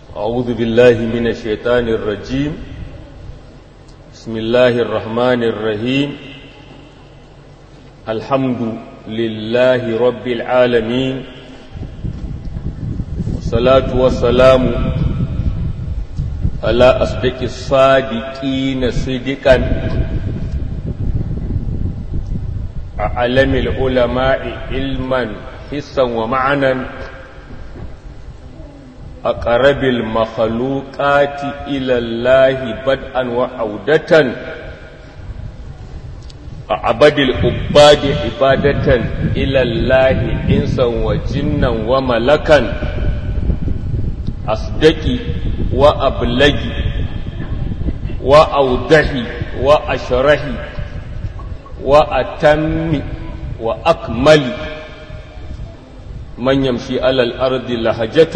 أعوذ بالله من الشيطان الرجيم بسم الله الرحمن الرحيم الحمد لله رب العالمين والصلاة والسلام على أصدق الصادقين صدقا أعلم العلماء علما حسا ومعنا أقرب المخلوقات إلى الله بدءا وعودة أعبد العباد عبادة إلى الله إنسا وجنا وملكا أصدقي وأبلغي وأوضحي وأشرحي وأتمي وأكملي من يمشي على الأرض لهجة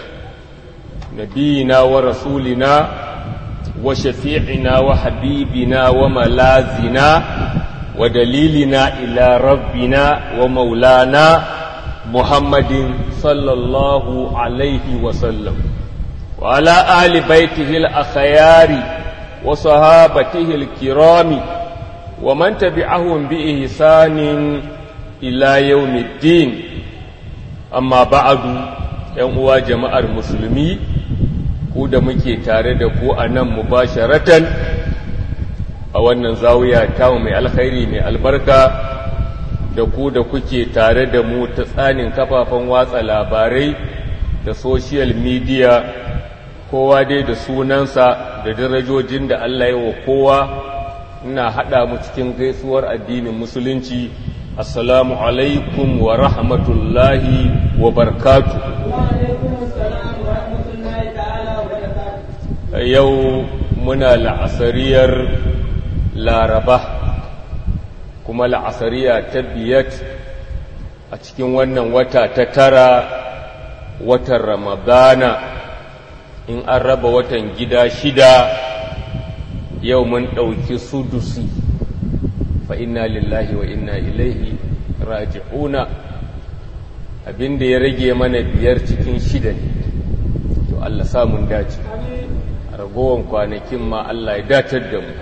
نبينا ورسولنا وشفيعنا وحبيبنا وملازنا ودليلنا إلى ربنا ومولانا محمد صلى الله عليه وسلم وعلى آل بيته الأخيار وصحابته الكرام ومن تبعهم بإحسان إلى يوم الدين أما بعد يوم جماعة المسلمين ku da muke tare da ku a nan mubasharatan a wannan zawiya tamu mai alkhairi mai albarka da ku da kuke tare da mu ta tsanin kafafen watsa labarai da social media kowa dai da sunansa da darajojin da Allah ya wa kowa ina haɗa mu cikin gaisuwar addinin musulunci assalamu alaikum wa rahmatullahi wa barkatu yau muna la'asariyar laraba kuma la'asariya ta biyat a cikin wannan wata ta tara watan ramadana in an raba watan gida shida yau mun ɗauki sudusi fa inna lillahi wa inna ilaihi raji'una abinda ya rage mana biyar cikin shida ne to Allah samun dace ragowar kwanakin ma Allah ya datar da mu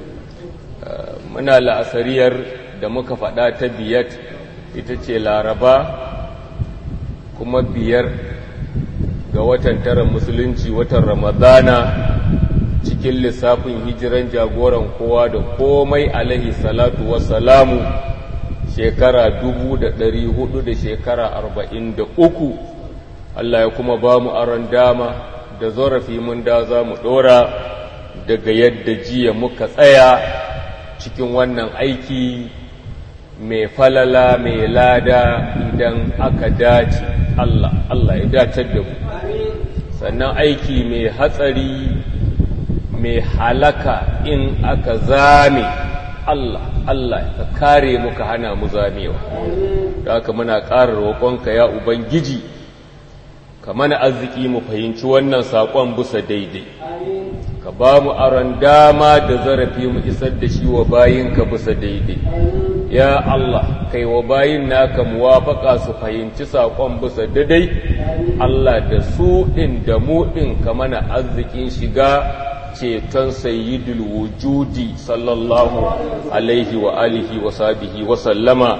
muna la'asariyar da muka faɗa ta biyar ita ce laraba kuma biyar ga watan tara musulunci watan ramadana cikin lissafin hijiran jagoran kowa da komai alaihi salatu wassalamu shekara dubu da ɗari hudu da shekara arba'in da uku Allah ya kuma ba mu aron dama da zarafi mun da za mu ɗora daga yadda jiya muka tsaya cikin wannan aiki mai falala mai lada idan aka dace Allah Allah ya dacar da mu sannan aiki mai hatsari mai halaka in aka zame Allah Allah ka kare mu ka hana mu zamewa da haka muna ƙara roƙonka ya ubangiji ka mana arziki mu fahimci wannan saƙon bisa daidai ka ba mu aron dama da zarafi mu isar da shi wa bayinka bisa daidai ya Allah kai wa bayin naka muwafaka su fahimci saƙon bisa daidai Allah da su ɗin da mu ɗin ka mana arzikin shiga ceton sayyidul wujudi sallallahu alaihi wa alihi wa sahbihi wa sallama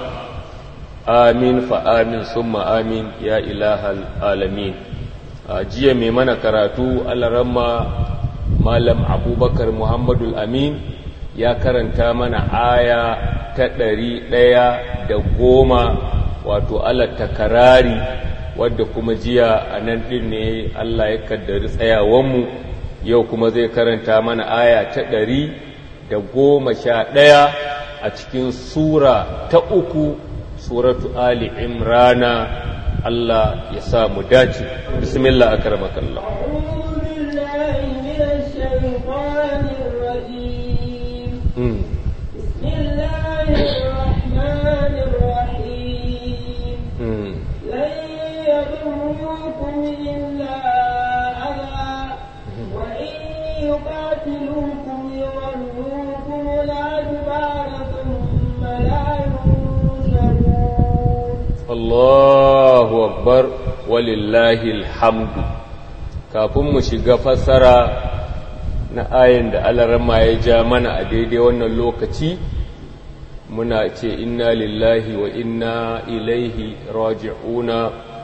amin fa amin summa amin ya ilahal alamin jiya mai mana karatu alaramma malam abubakar muhammadul amin ya karanta mana aya ta ɗari ɗaya da goma wato alatta karari wadda kuma jiya a nan ɗin ne allah ya kaddari tsayawanmu yau kuma zai karanta mana aya ta ɗari da goma sha ɗaya a cikin sura ta uku suratu ali imrana Allah ya sa mu dace bismillah akramakallah يقاتلوكم يولوكم الأدبار ثم لا ينصرون Allahu akbar walillahi alhamdu kafin mu shiga fassara na ayin da alarama ya ja mana a daidai wannan lokaci muna ce inna lillahi wa inna ilaihi raji'una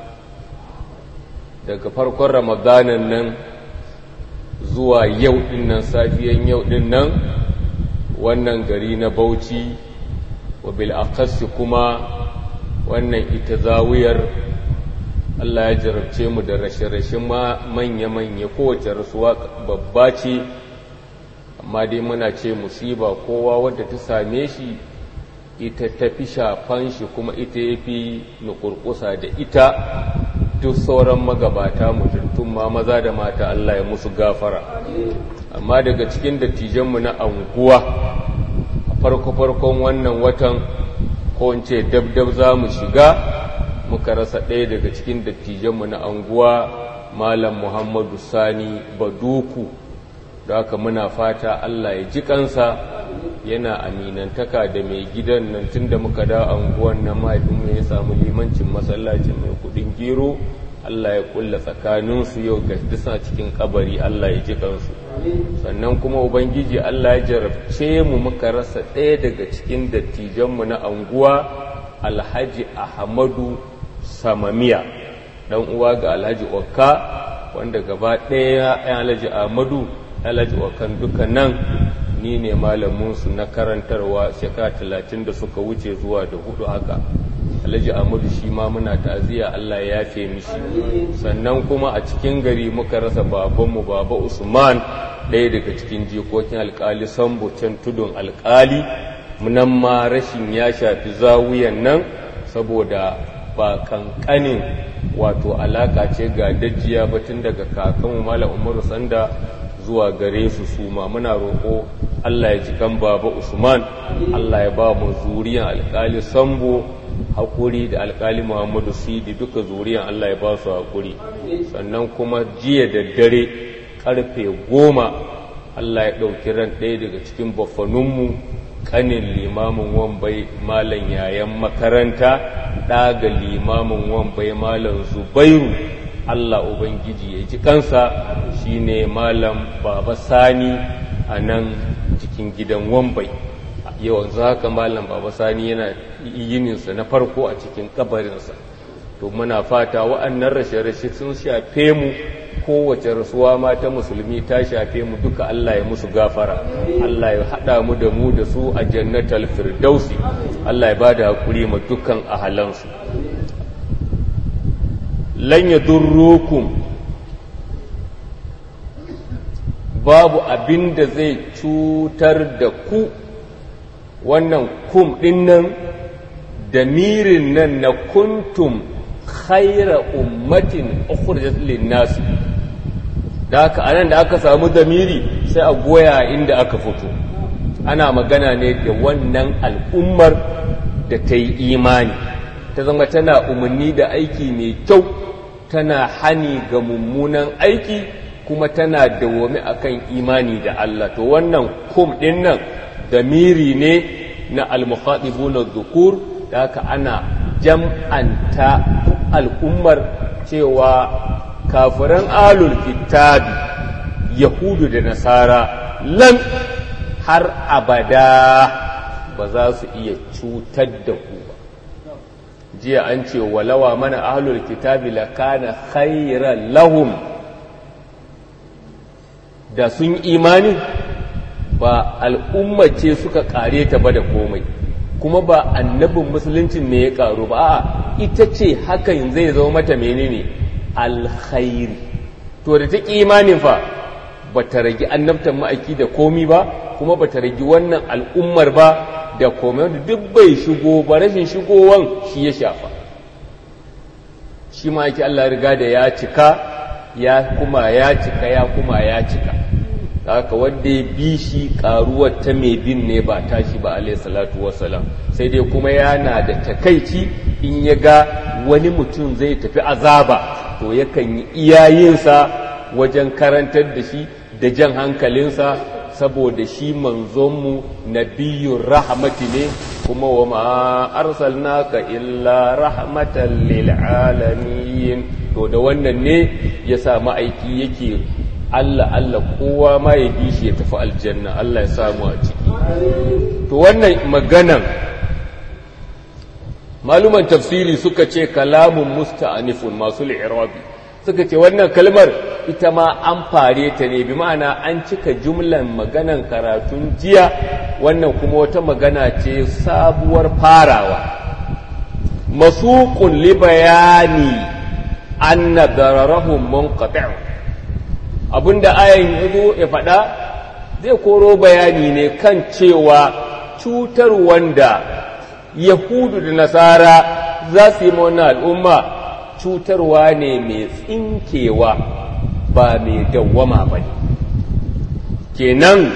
daga farkon ramadanan nan zuwa yau dinnan safiyan yau dinnan wannan gari na bauchi wa bil'akassi kuma wannan ita zawiyar Allah ya jarabce mu da rashe-rashe manya-manya kowace rasuwa babba ce amma dai muna ce musiba kowa wadda ta same shi ita ta fi shafan shi kuma ita ya fi nukurkusa da ita duk sauran magabata mutuntun ma maza da mata Allah ya musu gafara amma daga cikin dattijanmu na anguwa a farko-farkon wannan watan ko in ce dab-dab za mu shiga muka rasa ɗaya daga cikin dattijanmu na anguwa malam muhammadu sani baduku da haka muna fata allah ya ji kansa yana aminantaka da mai gidan nan tun da muka da anguwan na mahaifinmu ya samu limancin masallacin mai kudin gero allah ya kulla tsakaninsu yau ga disa cikin kabari allah ya ji kansu sannan kuma ubangiji allah ya jarabce mu muka rasa ɗaya daga cikin dattijanmu na anguwa alhaji ahmadu samamiya dan uwa ga alhaji okka wanda gaba ɗaya ya alhaji ahmadu alhaji okkan duka nan ni ne malaminsu na karantarwa shekara talatin da suka wuce zuwa da hudu haka alhaji ahmadu shi ma muna ta'aziyya allah ya yafe mishi sannan kuma a cikin gari muka rasa babanmu baba usman ɗaya daga cikin jikokin alkali sambo can tudun alkali munan ma rashin ya shafi zawuyan nan saboda ba kankanin wato alaka ce ga dajiya batun daga kakanmu malam umaru sanda zuwa gare su suma muna roƙo Allah ya ji kan baba Usman Allah ya ba mu zuriyan alƙali Sambo hakuri da alƙali Muhammadu Sidi duka zuriyan Allah ya ba su hakuri sannan kuma jiya da dare karfe goma Allah ya ɗauki ran ɗaya daga cikin baffanunmu kanin limamin wambai malam yayan makaranta ɗaga limamin wambai malam zubairu Allah Ubangiji ya ji kansa shine malam baba sani a nan cikin gidan wambai yawan haka malam baba sani yana yininsa na farko a cikin kabarinsa to muna fata wa'annan rashe-rashe sun shafe mu kowace rasuwa ma ta musulmi ta shafe mu duka Allah ya musu gafara Allah ya haɗa mu da mu da su a jannatal firdausi Allah ya ba da haƙuri ma dukkan ahalansu lan ya durrukum babu abin da zai cutar da ku wannan kum ɗin nan da mirin nan na kuntum khaira ummatin ukhrijat lin-nas da haka anan da aka samu damiri sai a goya inda aka fito ana magana ne da wannan al'ummar da ta yi imani ta zama tana umarni da aiki mai kyau tana hani ga mummunan aiki kuma tana dawwame akan imani da Allah to wannan kum din nan damiri ne na al-mukhatibuna dhukur da haka ana jam'anta al'ummar cewa kafiran alul kitabi yahudu da nasara lan har abada ba za su iya cutar da ku ba jiya an ce walawa mana ahlul kitabi lakana khairan lahum da sun imani ba al'umma ce suka kare ta ba da komai kuma ba annabin musuluncin ne ya karu ba a ita ce hakan zai zama mata menene alkhairi to da ta imanin fa ba ta ragi annabtan ma'aiki da komi ba kuma ba ta ragi wannan al'ummar ba da komai wanda duk bai shigo ba rashin shigowan shi ya shafa shi ma'aiki Allah riga da ya cika ya kuma ya cika ya kuma ya cika haka wanda ya bi shi karuwar ta mai bin ne ba tashi ba alayhi salatu wassalam sai dai kuma yana da takaici in ya ga wani mutum zai tafi azaba to yakan yi iyayensa wajen karantar da shi da jan hankalinsa saboda shi manzonmu nabiyyun rahmati ne kuma wa ma arsalnaka illa rahmatan lil alamin to da wannan ne ya sa ma'aiki yake Allah Allah kowa ma ya bi shi ya tafi aljanna Allah ya samu a ciki to wannan maganan maluman tafsiri suka ce kalamun musta'anifun masu li'irabi suka ce wannan kalmar ita ma an fare ta ne bi ma'ana an cika jumlan maganan karatun jiya wannan kuma wata magana ce sabuwar farawa masuqun li bayani anna dararahum munqati' abinda ayan yazo ya faɗa zai koro bayani ne kan cewa cutar wanda yahudu da nasara za su yi wannan al'umma cutarwa ne mai tsinkewa ba mai dawwama ba ne kenan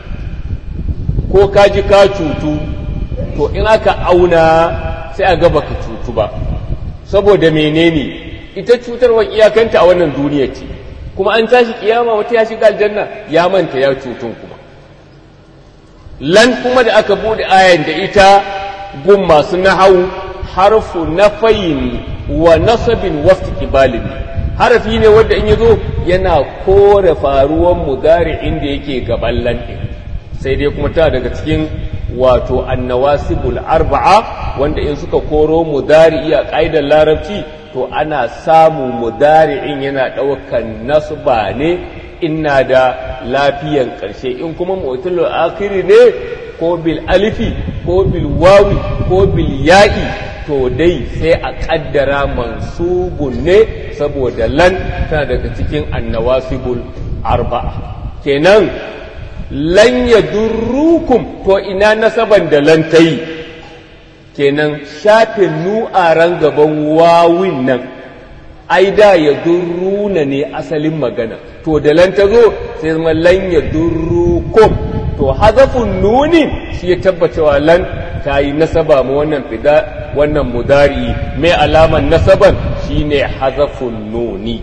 ko ka ji ka cutu to in aka auna sai a gaba ka cutu ba saboda menene ita cutarwa iyakanta a wannan duniya ce kuma an tashi kiyama wata ya shiga aljanna ya manta ya cutun kuma lan kuma da aka bude ayan da ita gun masu nahau harfu nafayin wa nasabin wasu kibalin harafi ne wanda in yazo yana kore faruwan mudari inda yake gaban lanɗin sai dai kuma ta daga cikin wato annawasibul arba'a wanda in suka koro mudari a ƙa'idar larabci to ana samu mudari'in yana ɗaukan nasba ne ina da lafiyan ƙarshe in kuma mutul akhiri ne ko bil alifi ko bil wawi ko bil ya'i to dai sai a ƙaddara mansubun ne saboda lan tana daga cikin annawasibul arba'a kenan lan yadurrukum to ina nasaban da lan ta yi kenan shafe nu'aran gaban wawin nan ai da ya durruna ne asalin magana to da lan ta zo sai zama lan ya durrukum to hazafun nunin shi ya tabbacewa lan ta yi nasaba ma wannan fida wannan mudari mai alaman nasaban shine hazafun nuni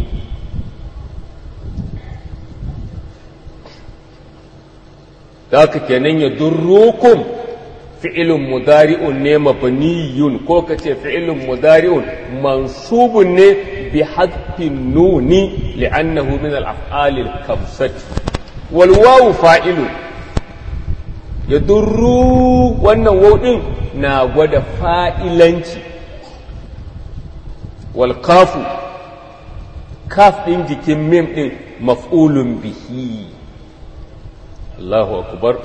da haka kenan ya durrukum fi'ilun mudari'un ne mabniyun ko kace fi'ilun mudari'un mansubun ne bi hadfin nuni li'annahu min al-af'al al-khamsati wal wawu fa'ilun yadurru wannan waw din na gwada fa'ilanci wal kafu kaf din jikin mim din maf'ulun bihi Allahu akbar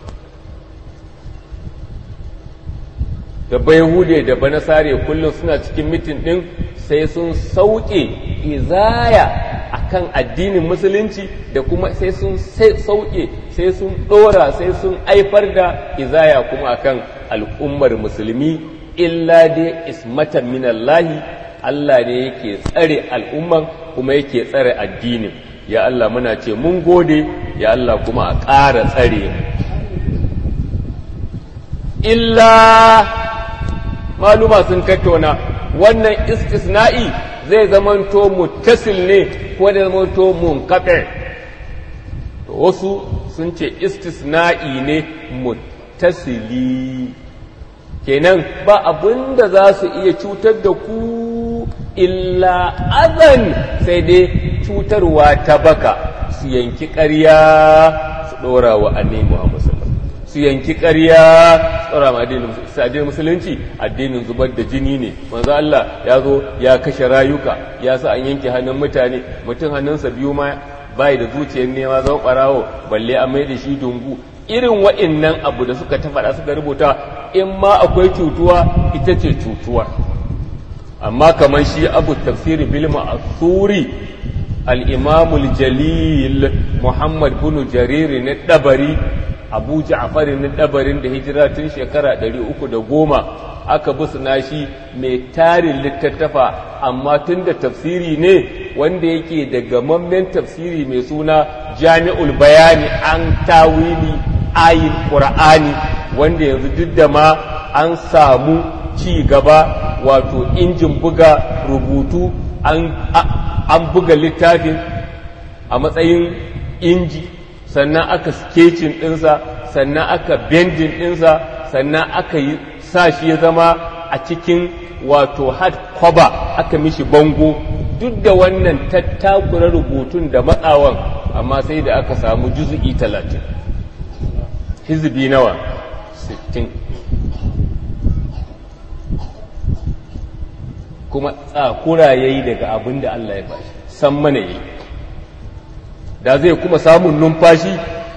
da bayahude da banasare kullum suna cikin mitin ɗin sai sun sauke izaya akan addinin musulunci da kuma sai sun sauke sai sun ɗora sai sun aifar da izaya kuma akan al'ummar musulmi illa dai ismatan minallahi Allah ne yake tsare al'umman kuma yake tsare addinin ya Allah muna ce mun gode ya Allah kuma a ƙara tsare mu illa maluma sun tattauna wannan istisna'i zai zamanto muttasil ne ko da zamanto munqati to wasu sun ce istisna'i ne muttasili kenan ba abin da za su iya cutar da ku illa azan sai dai cutarwa ta baka su yanki ƙarya su ɗora wa annabi Muhammad su yanki ƙarya tsara ma addinin musulunci addinin zubar da jini ne manzo Allah ya zo ya kashe rayuka ya sa an yanke hannun mutane mutum hannunsa biyu ma bai da zuciyar nema zama ɓarawo balle an mai da shi dungu irin wa'innan abu da suka ta faɗa suka rubuta in ma akwai cutuwa ita ce cutuwa amma kamar shi abu tafsiri bil ma'asuri al-imamul jalil muhammad bin jarir na dabari abu ja'farin dabarin da hijira tun shekara ɗari uku da goma aka bi shi mai tarin littattafa amma tun da tafsiri ne wanda yake da gamammen tafsiri mai suna jami'ul bayani an tawili ayin qur'ani wanda yanzu duk da ma an samu ci gaba wato injin buga rubutu an buga littafin a matsayin inji sannan aka sketching ɗinsa sannan aka bending ɗinsa sannan aka yi sa shi ya zama a cikin wato hard cover aka mishi bango duk da wannan tattakura rubutun da matsawan amma sai da aka samu juzu'i talatin hizbi nawa sittin kuma tsakura ya yi daga abin da Allah ya bashi san mana yi da zai kuma samun numfashi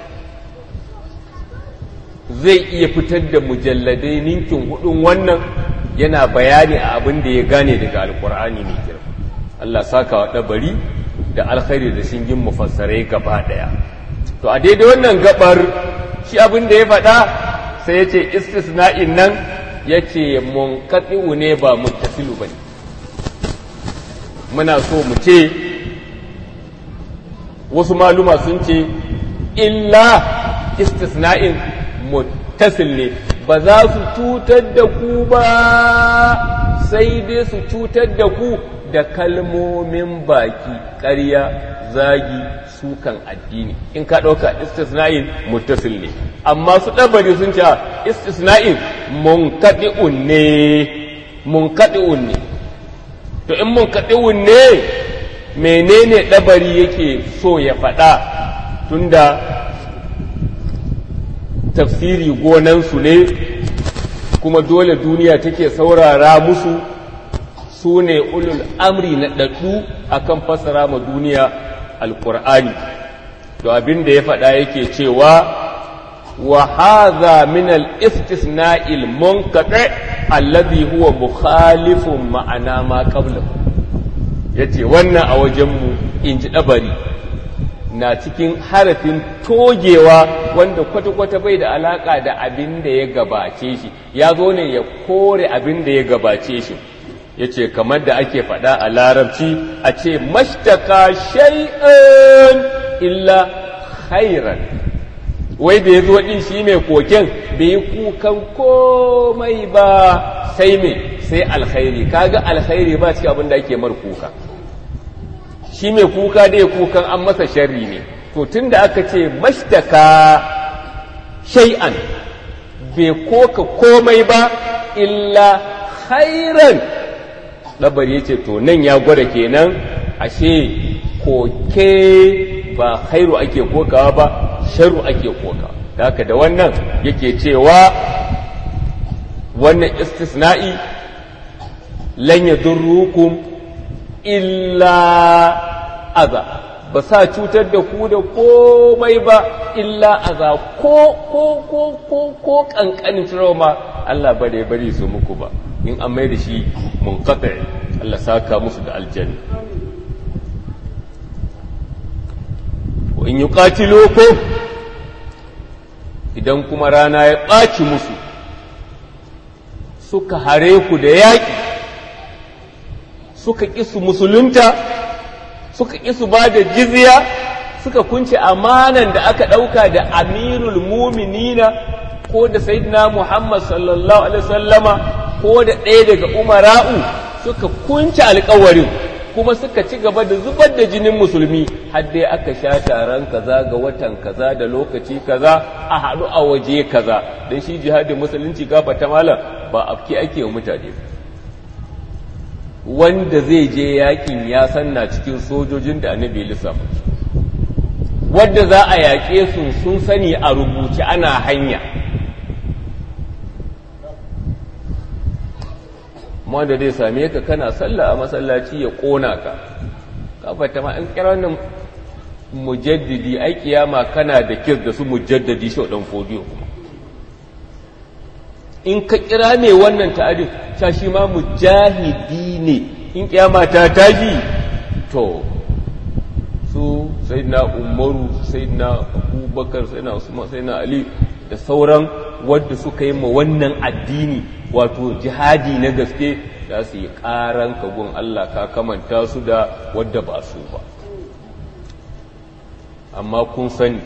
zai iya fitar da mujalladai ninkin hudun wannan yana bayani a abin da ya gane daga alkur'ani mai girma Allah saka wa ɗabari da alkhairi da shingin mufassarai gaba ɗaya to a daidai wannan gabar shi abin da ya faɗa sai ya ce istisna'in nan ya ce munkaɗi'u ne ba muttasilu ba ne muna so mu ce wasu maluma sun ce illa istisna'in muttasil ne ba za su cutar da ku ba sai dai su cutar da ku da kalmomin baki ƙarya zagi sukan addini in ka ɗauka istisna'in muttasil ne amma su ɗabari sun ce istisna'in munkaɗi'un ne munkaɗi'un ne to in munkaɗi'un ne menene ɗabari yake so ya faɗa tunda tafsiri gonansu ne kuma dole duniya take saurara musu su ne ulul amri na ɗaɗɗu akan fassara ma duniya alƙur'ani to abin da ya faɗa yake cewa wa hadha min al-istisna'il munqati alladhi huwa mukhalifun ma'ana ma qablahu yace wannan a wajen mu inji dabari na cikin harafin togewa wanda kwata-kwata bai da alaka da abin da ya gabace shi ya zo ne ya kore abin da ya gabace shi ya ce kamar da ake faɗa a larabci a ce mashtaka shay'an illa khairan wai da ya zo ɗin shi mai koken bai yi kukan komai ba sai mai sai alkhairi kaga alkhairi ba cikin abin da ake mar kuka shi mai kuka da ya kukan an masa sharri ne to tun da aka ce mashtaka shay'an bai koka komai ba illa khairan ɗabar ya ce to nan ya gwada kenan ashe koke ba khairu ake kokawa ba sharu ake kokawa da haka da wannan yake cewa wannan istisna'i lan yadurrukum illa aza ba sa cutar da ku da komai ba illa aza ko ko ko ko ko kankanin trauma Allah bare bare su muku ba in an mai da shi munqati Allah saka musu da aljanna wa in yuqatilukum idan kuma rana ya ɓaci musu suka hare ku da yaƙi suka ƙi su musulunta suka ƙi su ba da jizya suka kunce amanan da aka ɗauka da amirul muminina ko da sayyidina muhammad sallallahu alaihi wasallama ko da ɗaya daga umara'u suka kunce alkawarin kuma suka ci gaba da zubar da jinin musulmi har dai aka sha taron kaza ga watan kaza da lokaci kaza a haɗu a waje kaza don shi jihadin musulunci gafa ta malam ba afki ake wa mutane wanda zai je yakin ya sanna cikin sojojin da annabi lissafa wadda za a yaƙe su sun sani a rubuce ana hanya wanda zai same ka kana sallah a masallaci ya ƙona ka kafata ma in kira wannan mujaddidi ai kiyama kana da kis da su mujaddadi shi dan fodiyo kuma in ka kira ne wannan ta'adin ta shi ma mujahidi ne in kiyama ta tashi to su sayyidina umaru sayyidina abubakar sayyidina usman sayyidina ali da sauran wadda suka yi ma wannan addini wato jihadi na gaske za su yi ƙaran kagun Allah ka kamanta su da wadda ba su ba amma kun sani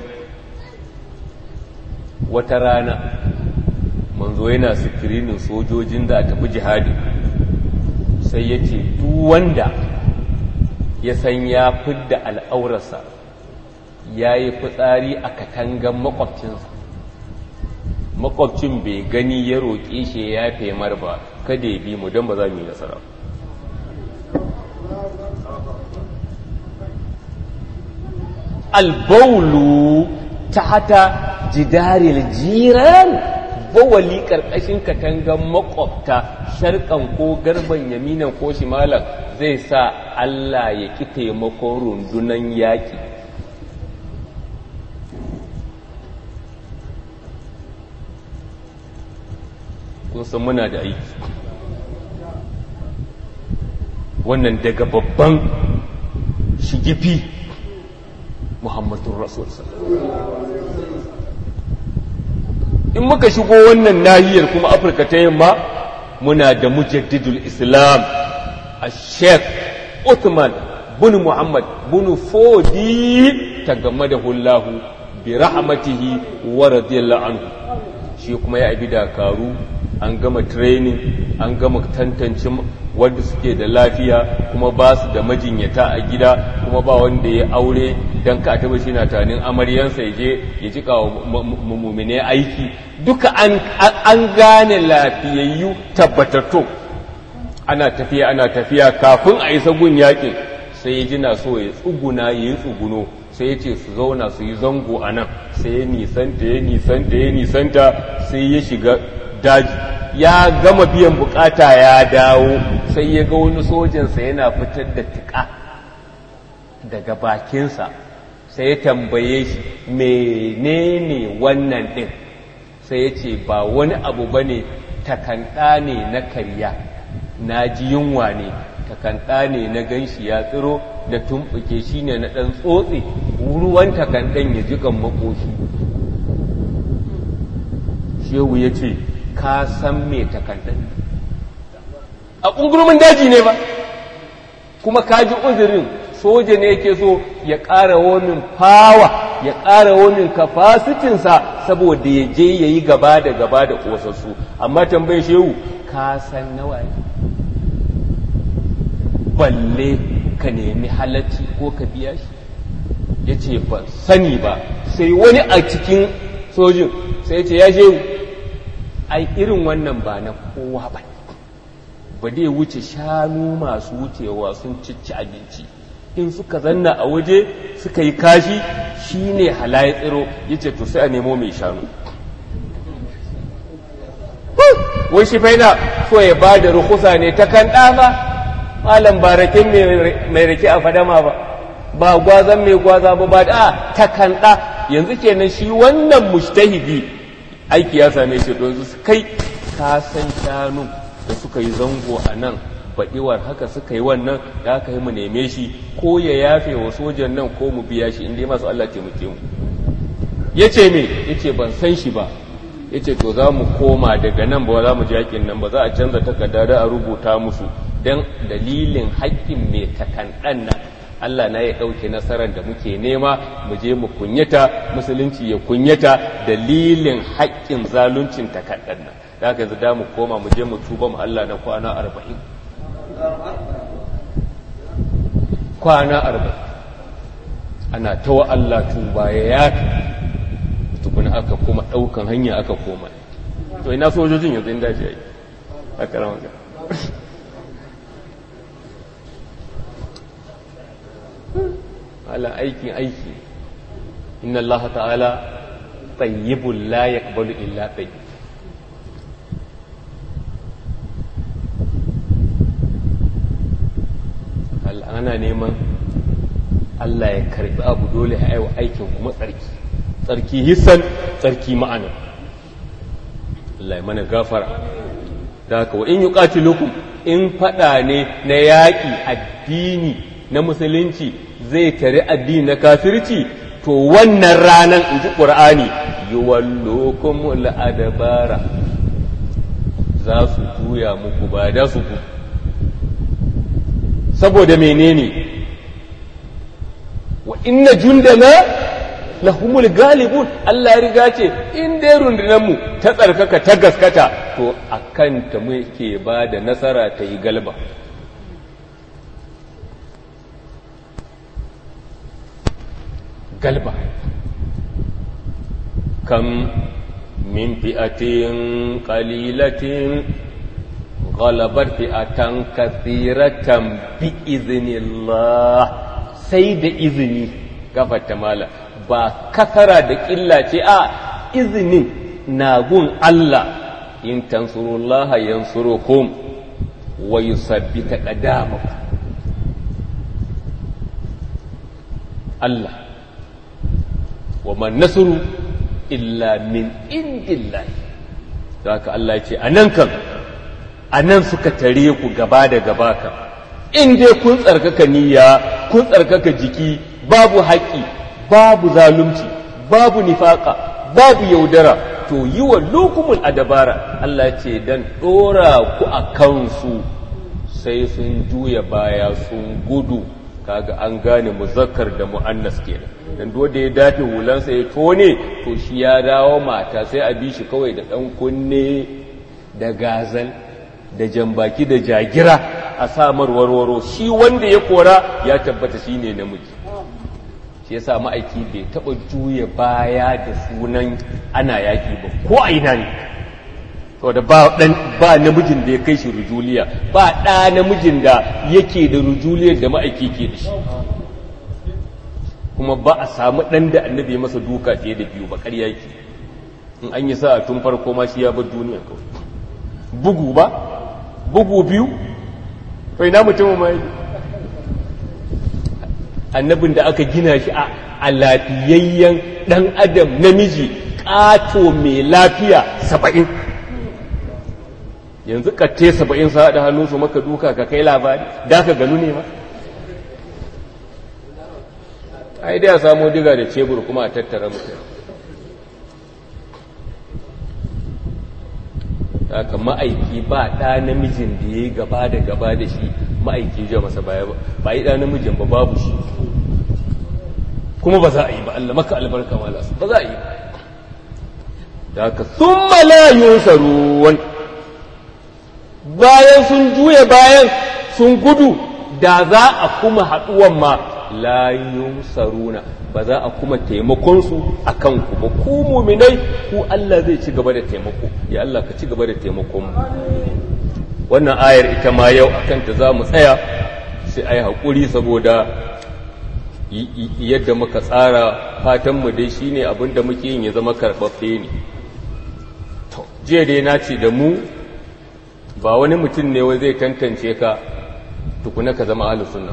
wata rana manzo yana sikirinin sojojin da a tafi jihadi sai ya ce wanda ya san ya fidda al'aurarsa ya yi fitsari a katangan makwabcinsa makwabcin bai gani ya roƙe shi ya femar ba kada ya bi mu don ba za mu yi nasara albaulu ta hata jidaril jiran bawali ƙarƙashin katangan makwabta sharkan ko garban yaminan ko shimalan zai sa Allah ya ƙi taimakon rundunan yaƙi kun san muna da aiki wannan daga babban shigifi muhammadun rasul in muka shigo wannan nahiyar kuma afirka ta yamma muna da mujaddidul islam a sheikh uthman bin muhammad bin fodi ta game da hullahu bi rahmatihi wa radiyallahu anhu shi kuma ya abi dakaru an gama training an gama tantance wanda suke da lafiya kuma ba su da majinyata a gida kuma ba wanda ya aure don ka taba shi na tanin amaryansa ya je ya ji kawo mummune aiki duka an gane lafiyayyu tabbatattu ana tafiya ana tafiya kafin a isa gun yakin sai ya ji na so ya tsuguna ya yi tsuguno sai ya ce su zauna su yi zango a nan sai ya nisanta ya nisanta ya nisanta sai ya shiga daji ya gama biyan bukata ya dawo sai ya ga wani sojansa yana fitar da tuka daga bakinsa sai ya tambaye shi menene wannan ɗin sai ya ce ba wani abu ba ne takanda ne na karya na ji yunwa ne takanda ne na ganshi ya tsiro da tumɓuke shi ne na ɗan tsotse ruwan takandan ya jikan makoshi shehu ya ce ka san me takandan a ƙungurumin daji ne ba kuma ka ji uzurin soja ne yake so ya ƙara womin fawa ya ƙara womin kafasitinsa saboda ya je ya yi gaba da gaba da ƙosassu amma tambayin shehu ka san nawa ne balle ka nemi halacci ko ka biya shi ya ce ba sani ba sai wani a cikin sojin sai ce ya shehu ai irin wannan ba na kowa ba ba dai wuce shanu masu wucewa sun cici abinci in suka zanna a waje suka yi kashi shi ne halaye tsiro ya ce to sai a nemo mai shanu wai shi faina so ya ba da rukusa ne ta kan ɗama malam ba raken mai rake a fadama ba ba gwazan mai gwaza ba ba da ta kan ɗa yanzu kenan shi wannan mujtahidi aiki ya same shi don su kai ka san shanu da suka yi zango a nan baɗiwar haka suka yi wannan da aka yi mu neme shi ko ya yafe wa sojan nan ko mu biya shi inda masu Allah taimake mu ya ce me ya ce ban san shi ba ya ce to za mu koma daga nan ba za mu ji haƙin nan ba za a canza takarda da a rubuta musu don dalilin haƙƙin mai takanɗan nan Allah na ya ɗauke nasarar da muke nema mu je mu kunyata musulunci ya kunyata dalilin haƙƙin zaluncin takanɗan nan da haka yanzu da mu koma mu je mu tuba mu Allah na kwana arba'in kwana arba'in ana ta wa Allah tuba ya yafi tukuna aka kuma ɗaukan hanya aka koma to ina sojojin yanzu inda ji yi a karamar ala aikin aiki inna Allah ta'ala tayyibun la yaqbalu illa tayyib ana neman Allah ya karbi abu dole ya aiwa aikin kuma tsarki tsarki hissan tsarki ma'ana Allah ya mana gafara da haka wa in yuqatilukum in fada ne na yaƙi addini na musulunci zai tare addini na kafirci to wannan ranan in ji ƙur'ani yuwallukum al'adabara za su juya muku ba da su ku saboda menene wa inna jundana lahumul galibun Allah ya riga ce in dai rundunar mu ta tsarkaka ta gaskata to akan ta muke ba da nasara ta yi galba galba kam min fi'atin qalilatin ghalabat fi'atan kathiratan bi iznillah sai da izini gafata mala ba kasara da ƙilla ce a izinin na gun Allah in tansurullaha yansurukum wa yusabbita qadamakum Allah wa man nasru illa min indillahi haka Allah ya ce anan kan anan suka tare ku gaba da gaba kan in dai kun tsarkaka niyya kun tsarkaka jiki babu haƙƙi babu zalunci babu nifaka babu yaudara to yi wa lukumul adabara Allah ce dan ɗora ku a kansu sai sun juya baya sun gudu kaga an gane muzakkar da mu'annas kenan dan da ya dafe hulansa ya tone to shi ya dawo mata sai a bi shi kawai da ɗan kunne da gazal da jambaki da jagira a samar warwaro shi wanda ya kora ya tabbata shine namiji shi yasa ma'aiki bai taɓa juya baya da sunan ana yaƙi ba ko a ina ne saboda ba dan ba namijin da ya kai shi rujuliya ba ɗa namijin da yake da rujuliyar da ma'aiki ke da shi kuma ba a samu ɗan da annabi ya masa duka fiye da biyu ba ƙarya yake in an yi sa tun farko ma shi ya bar duniya kawai bugu ba bugu biyu kai na mutum ma annabin da aka gina shi a lafiyayyen ɗan adam namiji ƙato mai lafiya saba'in yanzu katte saba'in sa haɗa hannunsu maka duka ka kai labari da ka ganu ne ma ai dai a samu diga da cebur kuma a tattara mutum haka ma'aiki ba ɗa namijin da ya yi gaba da gaba da shi ma'aiki ja masa baya ba ba yi ɗa namijin ba babu shi kuma ba za a yi ba Allah maka albarka malas ba za a yi ba da haka sun malayun saruwan bayan sun juya bayan sun gudu da za a kuma haɗuwan ma layun saruna ba za a kuma taimakonsu a kanku ba ku muminai ku Allah zai ci gaba da taimako ya Allah ka ci gaba da taimakon mu wannan ayar ita ma yau a kanta za mu tsaya sai a yi haƙuri saboda yadda muka tsara fatanmu dai shine abin da muke yin ya zama karɓaɓɓe ne jiya dai na ce da mu ba wani mutum ne wai zai tantance ka tukuna ka zama ahlus sunna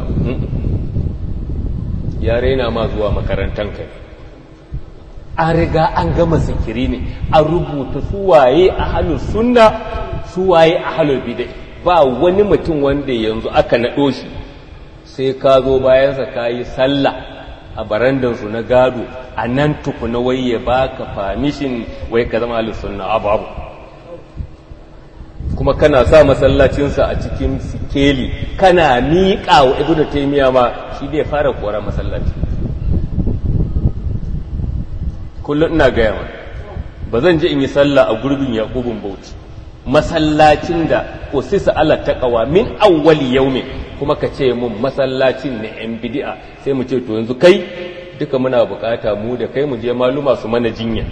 ya raina ma zuwa makarantan kai an riga an gama zikiri ne an rubuta suwaye ahlus sunna suwaye ahlul bid'ah ba wani mutum wanda yanzu aka naɗo shi sai ka zo bayansa ka yi sallah a barandansu na gado a nan tukuna wai ya baka famishin wai ka zama ahlus sunna abu abu kuma kana sa masallacinsa a cikin sikeli kana miƙa wa ibnu taymiya ma shi zai fara kora masallaci kullum ina gaya ma ba zan je in yi sallah a gurbin yaqubun bauchi masallacin da usisa ala taqwa min awwali yawmin kuma ka ce mun masallacin ne yan bid'a sai mu ce to yanzu kai duka muna bukata mu da kai mu je maluma su mana jinya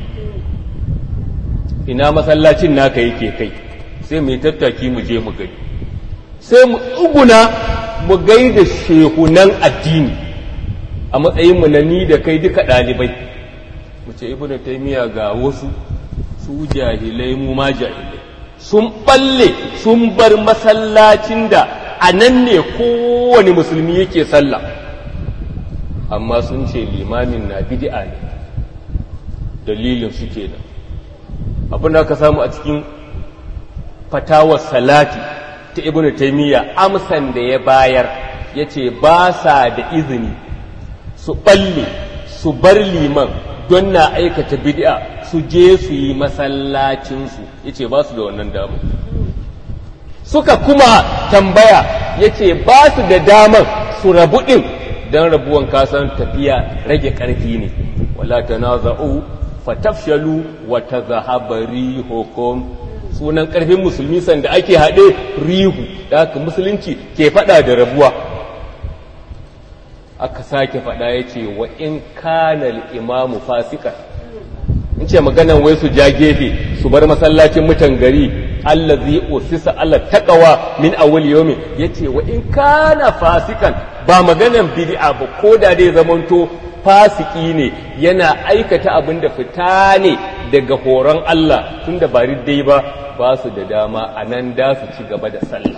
ina masallacin naka yake kai sai mu yi tattaki mu je mu gani sai mu tsuguna mu gaida shehunan addini a matsayinmu na ni da kai duka ɗalibai mu ce ibnu taymiya ga wasu su jahilai mu ma jahilai sun balle sun bar masallacin da a nan ne kowane musulmi yake sallah amma sun ce limamin na bid'a ne dalilin su kenan abin da aka samu a cikin fatawar salati ta ibnu taimiyya amsan da ya bayar ya ce ba sa da izini su balle su bar liman don na aikata bid'a su je su yi masallacinsu ya ce ba su da wannan damar suka kuma tambaya ya ce ba su da damar su rabu ɗin don rabuwan kasan tafiya rage ƙarfi ne wala ta na za'u fatafshalu wata zahabari hukum sunan ƙarfin musulmi sanda ake haɗe rihu da haka musulunci ke faɗa da rabuwa aka sake faɗa ya ce wa in kanal imamu fasika in ce maganan wai su ja gefe su bar masallacin mutan gari allazi usisa ala taqwa min awwal yawmi yace wa in kana fasikan ba maganan bid'a ba ko da dai zamanto fasiki ne yana aikata abin da fita ne daga horon Allah tunda ba dai ba ba su da dama a nan da su ci gaba da sallah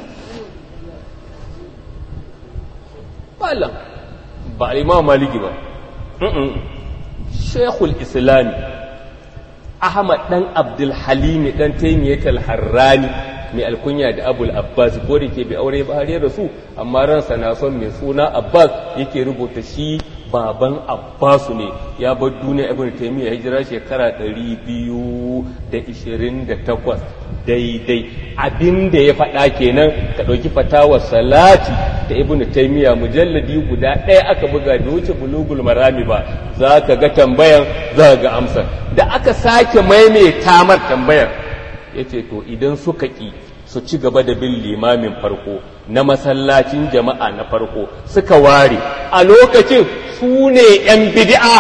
malam ba imam maliki ba shekul islami ahmad dan abdul halimi dan taimiyyat al-harrani mai alkunya da abul abbas ko da ke bi aure ba har da su amma ransa na son mai suna abbas yake rubuta shi baban abbasu ne ya bar duniya ibn taymiya hijira shekara 228 daidai abinda ya faɗa kenan ka ɗauki fatawar salati da ibn taymiya mujalladi guda ɗaya aka buga da wuce bulugul marami ba za ka ga tambayan za ga amsa da aka sake maimaita mar tambayar yace to idan suka ƙi su ci gaba da bin limamin farko na masallacin jama'a na farko suka ware a lokacin su ne 'yan bid'a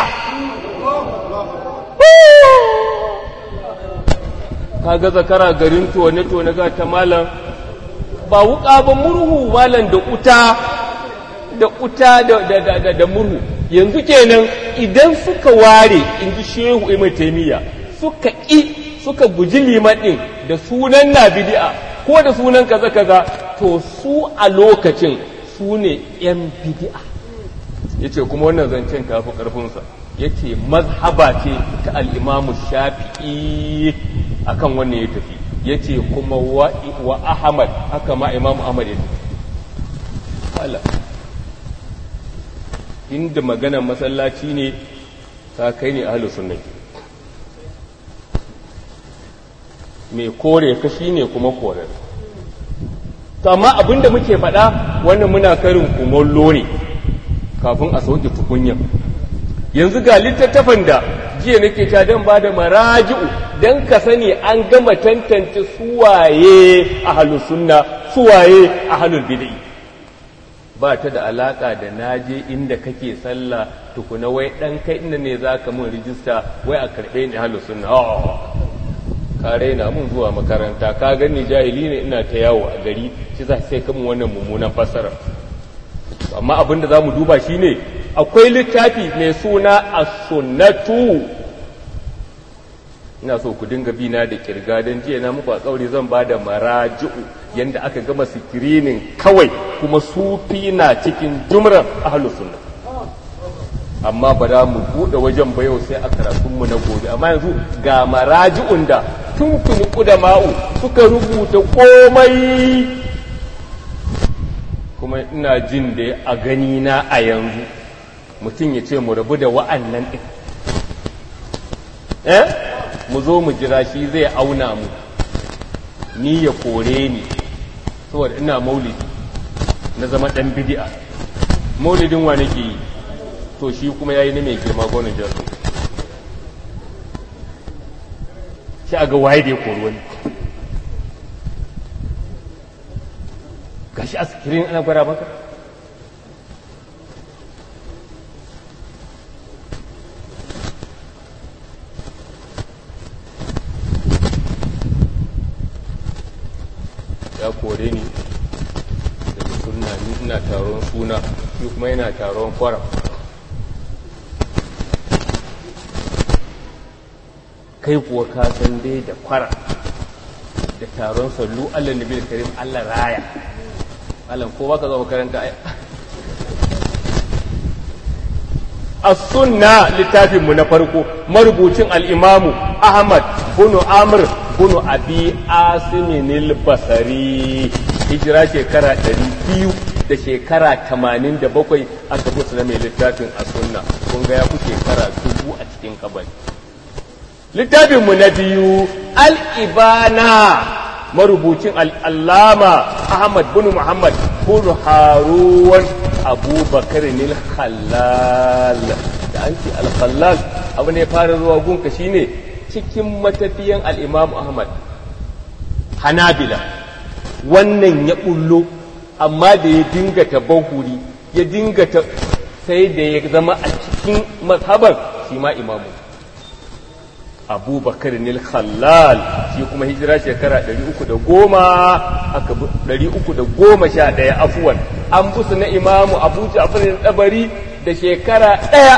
kaga zakara garin tone-tone ga ta malam ba wuka ba murhu malam da uta da uta da murhu yanzu kenan idan suka ware in ji shehu imai taimiyya suka ƙi suka guji liman ɗin da sunan na bidi'a ko da sunan kaza kaza to su a lokacin su ne 'yan bidi'a ya ce kuma wannan zancen tafi ƙarfinsa ya ce mazhaba ce ta al'imamu shafi'i akan wannan ya tafi ya ce kuma wa ahmad haka ma imamu ahmad ya tafi inda maganar masallaci ne ta kai ne ahalus sunnah mai kore ka shi ne kuma korar to amma abinda muke faɗa wannan muna karin kumallo ne kafin a sauke tukunyan yanzu ga littattafan da jiya nake ta don ba da maraji'u don ka sani an gama tantance suwaye a halin sunna suwaye a halin bid'i ba ta da alaka da naje inda kake sallah tukuna wai dan kai inda ne za ka mun rijista wai a karɓe ni halin sunna ka raina mun zuwa makaranta ka gani jahili ne ina ta yawo a gari shi za sai kamun wannan mummunan fassara amma abin da za mu duba shi ne akwai littafi mai suna as-sunnatu ina so ku dinga bina da kirga don jiya na muku a tsauri zan ba da maraji'u yanda aka gama sikirinin kawai kuma sufi na cikin jumrar ahlus sunna amma ba za mu buɗe wajen ba yau sai a karatunmu na gobe amma yanzu ga maraji'un da tun tuni ma'u suka rubuta komai kuma ina jin da a gani na a yanzu mutum ya ce mu rabu da wa'annan ɗin eh mu zo mu jira shi zai auna mu ni ya kore ni saboda ina maulidi na zama ɗan bidi'a maulidin wa nake yi to shi kuma ya yi na mai girma gonin jarro shi a ga waye da ya kori wani gashi a sikirin ana gwara maka ya kore ni daga suna ni ina taron suna shi kuma yana taron kwara kai kuwa ka san dai da kwara da taron sallu Allah nabi karim Allah raya Allah ko baka zo makaranta ai as-sunna littafin mu na farko marubucin al-imamu Ahmad bin Amr bin Abi Asim al-Basri hijira shekara 200 da shekara 87 aka busa mai littafin as-sunna kun ga ya ku shekara dubu a cikin kabari littafinmu na biyu al'ibana marubucin al'allama ahmad bin muhammad bin haruwan abubakar nil khallal da an ce al-khallal abu ne fara zuwa gunka shine cikin matafiyan al'imam ahmad hanabila wannan ya bullo amma da ya dinga ta bahuri ya dinga ta sai da ya zama a cikin mazhabar shi ma imamu abubakar nil khallal shi kuma hijira shekara 310 aka 311 afuwan an busu na imamu abu ja'far al-tabari da shekara ɗaya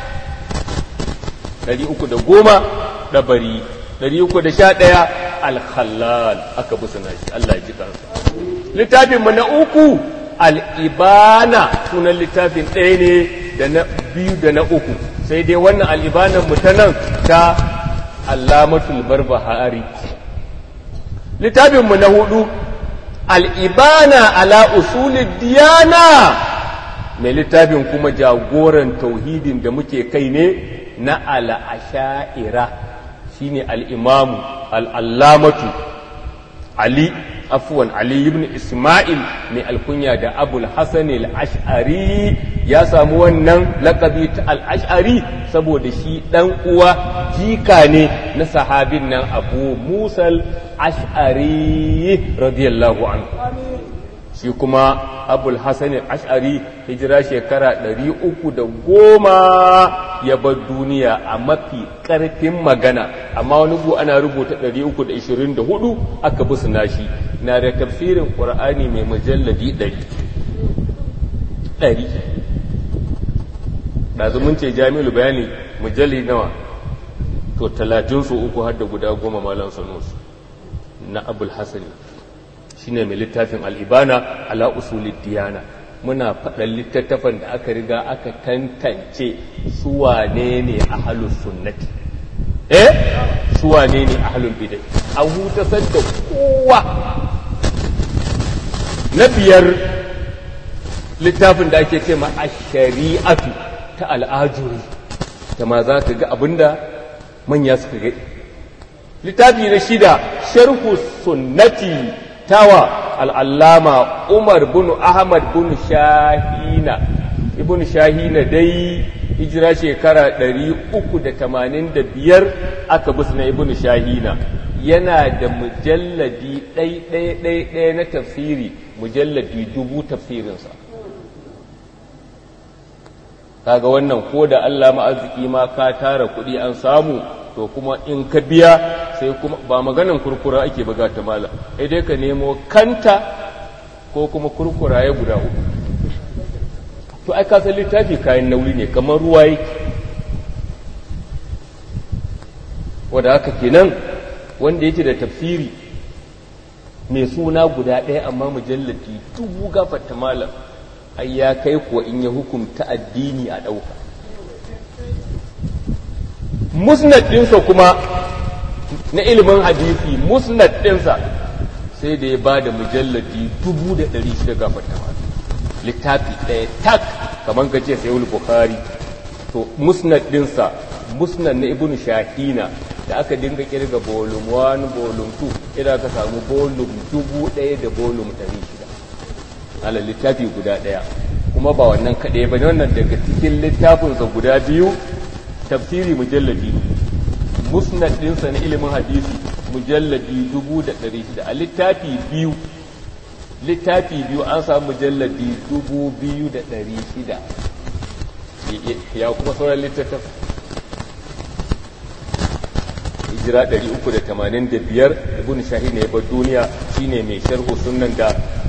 310 dabari 311 al-khallal aka busu na shi Allah ya ji kansa littafin mu na uku al-ibana sunan littafin ɗaya ne da na biyu da na uku sai dai wannan al-ibanan mu ta nan ta allamatul barbahari littafinmu na hudu al'ibana ala usulid diyana mai littafin kuma jagoran tauhidin da muke kai ne na al'asha'ira shi ne al'imamu al'allamatu ali afuwan ali ibn ismail mai alkunya da abul hassan al'ash'ari ya samu wannan lakabi ta al'ash'ari saboda shi ɗan uwa jika ne na sahabin nan abu musal ash'ari radiyallahu anhu shi kuma abul hassan ash'ari hijira shekara ɗari uku da goma ya bar duniya a mafi ƙarfin magana amma wani bu ana rubuta ɗari uku da ishirin da hudu aka bi nashi na da tafsirin ƙur'ani mai mujalladi ɗari ɗari ɗazu mun ce jami'ul bayani mujalli nawa to talatin su uku har da guda goma malam sanusu na abul hasani shine mai littafin al'ibana ala usulid diyana muna faɗan littattafan da aka riga aka tantance su wane ne a halin sunnati eh su wane ne a halin bidai an hutasar da kowa na biyar littafin da ake ce ma a shari'atu ta al'ajuri ta ma za ka ga abinda manya suka ga littafi na shida sharhu sunnati tawa al'allama umar bin ahmad bin shahina ibn shahina dai hijira shekara 385 aka bisu na ibn shahina yana da mujalladi ɗai-ɗai-ɗai na tafsiri mujalladi dubu tafsirinsa kaga wannan ko da Allah ma'arziki ma ka tara kuɗi an samu to kuma in ka biya sai kuma ba maganan kurkura ake buga ta mala sai dai ka nemo kanta ko kuma kurkura ya guda uku to ai ka san littafi kayan nauyi ne kamar ruwa yake wanda haka kenan wanda yake da tafsiri mai suna guda ɗaya amma mujallati dubu gafarta malam ai ya kai kuwa in ya hukumta addini a ɗauka musnad ɗinsa kuma na ilimin hadisi musnad ɗinsa sai da ya ba da mujalladi dubu da ɗari shida gafarta malam littafi ɗaya tak kamar ka ce sayul bukhari to musnad ɗinsa musnad na ibn shahina da aka dinga kirga volume 1 volume 2 idan aka samu volume dubu ɗaya da volume ɗari shida ala littafi guda ɗaya kuma ba wannan kaɗai ba wannan daga cikin littafinsa guda biyu tafsiri mujalladi musnad ɗinsa na ilimin hadisi mujalladi dubu da ɗari shida a littafi biyu littafi biyu an samu mujalladi dubu biyu da ɗari shida ya kuma sauran littattaf hijira 385 ibn shahin ya bar duniya shine mai sharhu sunnan da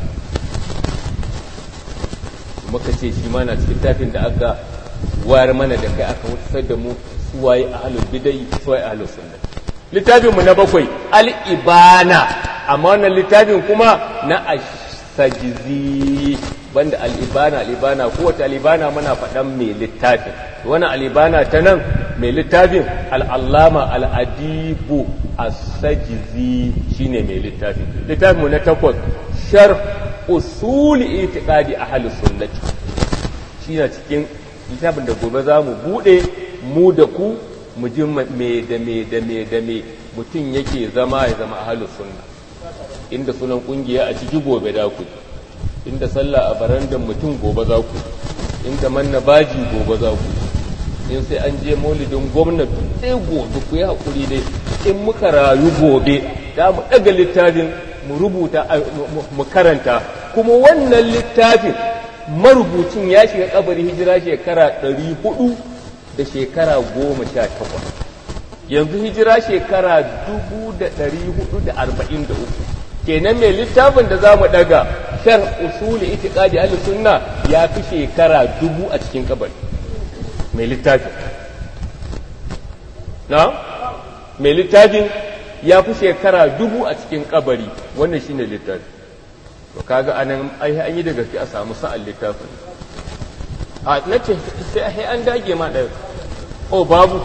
muka ce shi ma na cikin tafin da aka wayar mana da kai aka wutsar da mu suwaye ahlul bidai suwaye ahlus sunna littafin mu na bakwai al-ibana amma wannan littafin kuma na asajizi banda al'ibana al'ibana kowace al'ibana muna faɗan mai littafin wani al'ibana ta nan mai littafin al'allama al'adibu asajizi shine mai littafin littafin mu na takwas shar usuli itiqadi ahli sunnati shi na cikin littafin da gobe za mu buɗe mu da ku mu ji me da me da me da me mutum yake zama ya zama ahli sunna inda sunan kungiya a ciki gobe da ku inda sallah a barandan mutum gobe za ku inda manna baji gobe za ku in sai an je maulidin gwamnati sai gobe ku yi haƙuri dai in muka rayu gobe da mu ɗaga littafin mu rubuta mu karanta kuma wannan littafin marubucin ya shiga kabari hijira shekara ɗari hudu da shekara goma sha takwas yanzu hijira shekara dubu da ɗari hudu da arba'in da uku kenan mai littafin da za mu ɗaga shar usuli itiqadi ahli sunna ya fi shekara dubu a cikin kabari mai littafin na mai littafin ya fi shekara dubu a cikin kabari wannan shine littafi to kaga anan ai an yi da gaske a samu sa'an littafin a nace sai an dage ma ɗaya o babu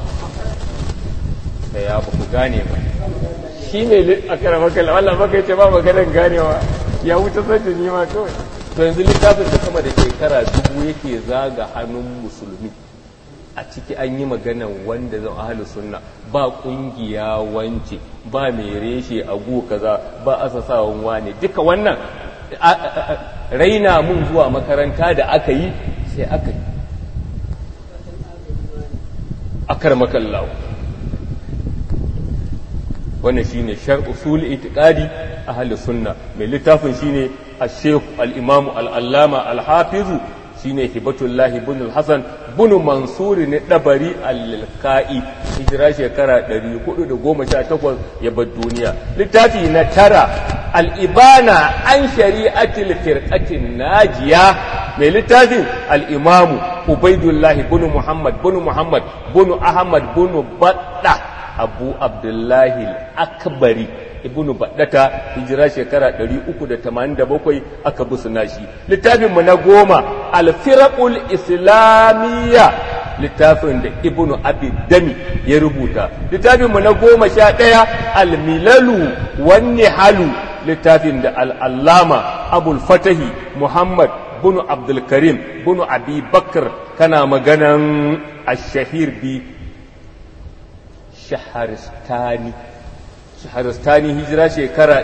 sai ya ba ku gane ba shi ne a karamakal Allah baka ce ba maganar ganewa ya wuce sace ni ma kawai to yanzu littafin da sama da shekara dubu yake zaga hannun musulmi a ciki an yi maganan wanda zan ahalu sunna ba kungiya wance ba mai reshe a gu kaza ba asasawan wane duka wannan raina mun zuwa makaranta da aka yi sai aka yi akar makallawa wannan shine shar usul itiqadi ahli sunna mai littafin shine al-sheikh al-imam al-allama al-hafiz shine hibatullah ibn al-hasan ibn mansur ne dabari al-kai hijira shekara 418 ya bar duniya littafi na tara al-ibana an shari'atil firqatin najiya mai littafin al-imam ubaidullah ibn muhammad ibn muhammad ibn ahmad ibn badda abu abdullahi akbari ibnu baddata hijira shekara 387 aka busuna shi littafin mu na goma alfiraqul islamiyya littafin da ibnu abi dami ya rubuta littafin mu na goma sha ɗaya almilalu wan halu littafin da al'allama abul fatahi muhammad bunu abdul karim bunu abi bakr kana maganan ashahir bi shaharistani shaharistani hijira shekara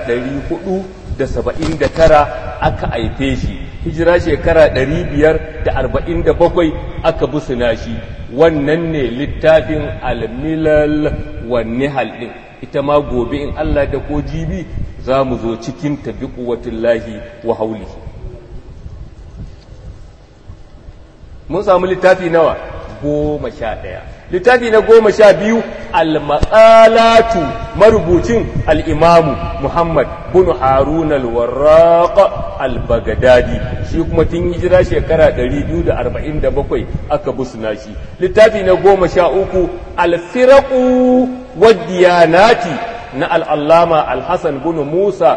479 aka haife shi hijira shekara 547 aka busuna shi wannan ne littafin almilal wanne halin ita ma gobe in Allah da ko jibi za mu zo cikin tabi lahi wa hauli mun samu littafi nawa goma sha ɗaya littafi na goma sha biyu al-maqalatu marubucin al-imamu muhammad bin harun al-warraq al-bagdadi shi kuma tun hijira shekara 247 aka busna shi littafi na goma sha uku al-firaqu wad-diyanati na al-allama al-hasan bin musa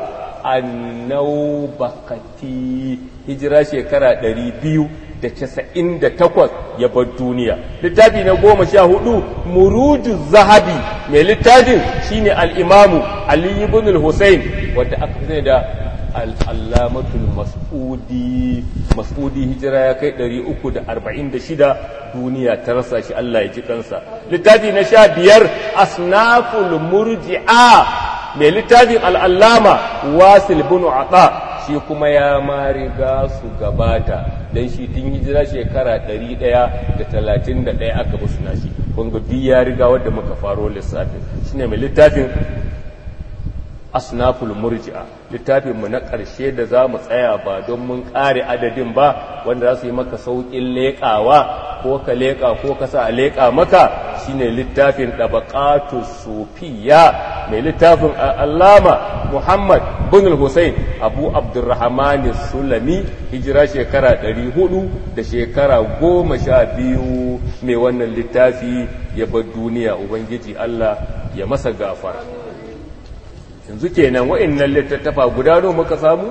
annaubakati hijira shekara 200 da casa'in da takwas ya bar duniya littafi na goma sha hudu muruju zahabi mai littafin shine al'imamu ali ibn al-husayn wadda aka fi da al'allamatul mas'udi mas'udi hijira ya kai 346 duniya ta rasa shi Allah ya ji kansa littafi na sha biyar asnaful murji'a mai littafin al'allama wasil bin ata shi kuma ya ma riga su gabata don shi tun hijira shekara 131 aka musu nashi kunga duk ya riga wadda muka faro lissafin shine mai littafin asnaful murji'a littafin mu na ƙarshe da za mu tsaya ba don mun ƙare adadin ba wanda za su yi maka sauƙin leƙawa ko ka leƙa ko ka sa a leƙa maka shine littafin ɗabaƙatu sufiya mai littafin allama muhammad bin hussein abu abdurrahman sulami hijira shekara 400 da shekara goma sha biyu mai wannan littafi ya bar duniya ubangiji allah ya masa gafara yanzu kenan wa'annan littattafa guda nawa muka samu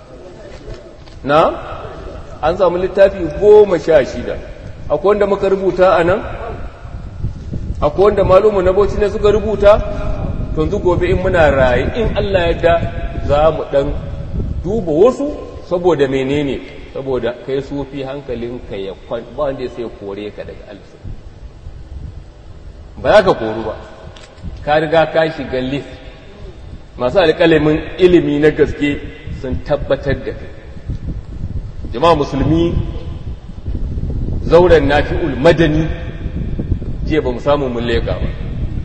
na an samu littafi goma sha shida akwai wanda muka rubuta a nan akwai wanda malumu na bauchi ne suka rubuta yanzu gobe in muna raye in Allah yadda za mu dan duba wasu saboda menene saboda kai sufi hankalinka ya kwan ba wanda ya sai kore ka daga alisa ba za ka koru ba ka riga ka shiga lif masu alƙalamin ilimi na gaske sun tabbatar da kai jama'a musulmi zauren nafi'ul madani jiya ba mu samu mun leka ba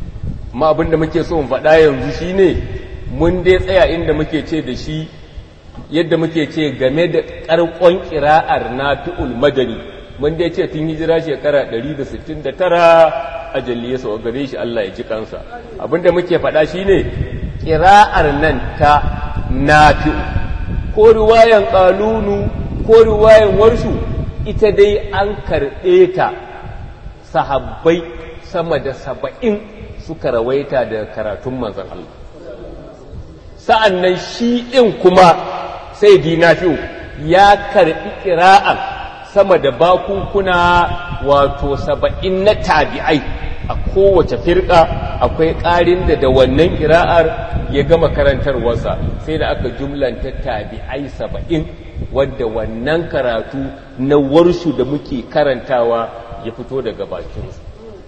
amma abinda muke so mu faɗa yanzu shine mun dai tsaya inda muke ce da shi yadda muke ce game da ƙarƙon ƙira'ar nafi'ul madani wanda ya ce tun hijira shekara 169 a jalliya sau gare shi Allah ya ji kansa abinda muke faɗa shi ne ƙira'ar nan ta nafi'u ko riwayan ƙalunu ko riwayan warshu ita dai an karɓe ta sahabbai sama da saba'in suka rawaita da karatun manzan Allah sa'an nan shi ɗin kuma sai dinafi'u ya karɓi ƙira'ar sama da bakunkuna wato saba'in na tabi'ai a kowace firka akwai ƙarin da da wannan ƙira'ar ya gama karantarwarsa sai da aka jumlanta tabi'ai saba'in wadda wannan karatu na warshu da muke karantawa ya fito daga bakinsu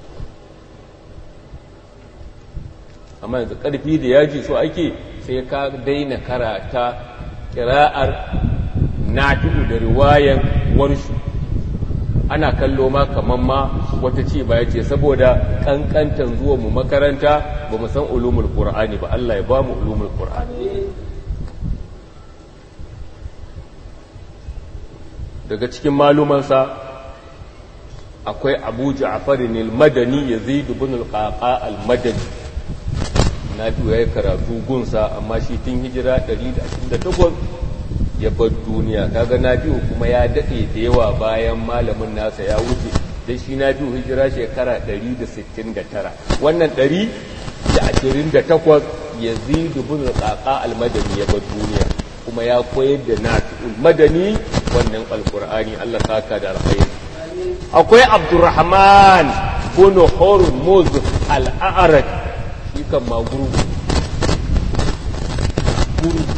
amma yanzu ƙarfi da yaji so ake sai ka daina karata ƙira'ar nafi'u da riwayan warshu ana kallo ma kaman ma wata ce ba ya ce saboda kankantan zuwa mu makaranta ba mu san ulumul qur'ani ba Allah ya ba mu ulumul qur'ani daga cikin malumansa akwai Abu Ja'far al-Madani Yazid ibn al-Qaqa al-Madani na ya karatu gunsa amma shi tun hijira 128 ya bar duniya kaga na biyu kuma ya daɗe da yawa bayan malamin nasa ya wuce da shi na biyu hijira shekara 169 wannan 128 ya zidu bin tsaka almadani ya bar duniya kuma ya koyar da nafi'ul madani wannan alkur'ani Allah saka da alkhairi akwai abdurrahman bin hormuz al-a'raj shi kan ma gurgu gurgu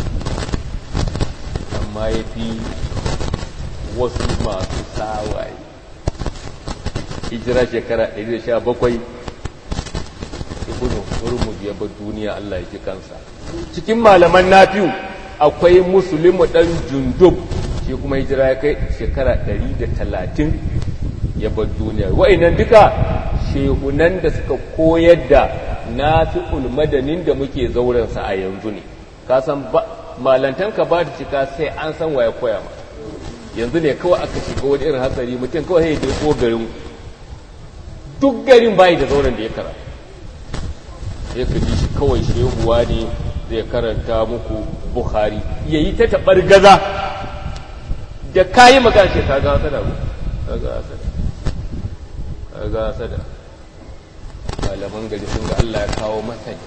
amma ya fi wasu masu tawaye hijira shekara 117 ibnu hurmuz ya bar duniya Allah ya ji kansa cikin malaman nafiu akwai musulmi dan jundub shi kuma hijira ya kai shekara 130 ya bar duniya wa'annan duka shehunan da suka koyar da nafi'ul madanin da muke zaurensa a yanzu ne ka san ba malantanka ba da cika sai an san waya koya ma yanzu ne kawai aka shiga wani irin hatsari mutum kawai sai ya ko garin duk garin bayi da zauren da ya kara sai ka ji shi kawai shehuwa ne zai karanta muku bukhari ya yi ta taɓar gaza da kayi magana ce ka ga hasada ku ka ga hasada ka ga hasada malaman gari sun ga Allah ya kawo masani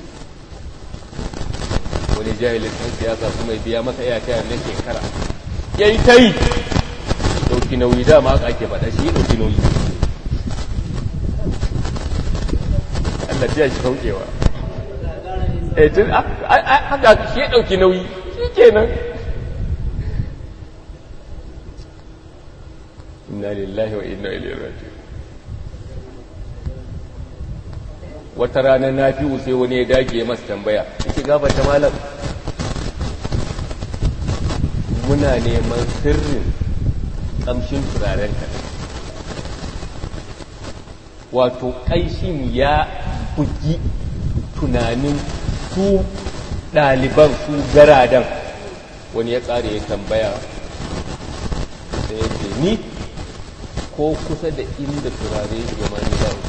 wani jahilin ɗan siyasa kuma ya biya masa iya tayar na shekara ya yi ta yi ɗauki nauyi dama aka ake faɗa shi ɗauki nauyi Allah ta shi saukewa eh tun haka shi ɗauki nauyi shi kenan inna lillahi wa inna ilaihi raji'un wata rana na fi sai wani ya dage masa tambaya yake gaba ta malam muna neman sirrin kamshin turaren ka wato ƙanshin ya bugi tunanin su ɗaliban su garadan wani ya ƙare ya tambaya sai ya ce ni ko kusa da inda turare ya ma ni ba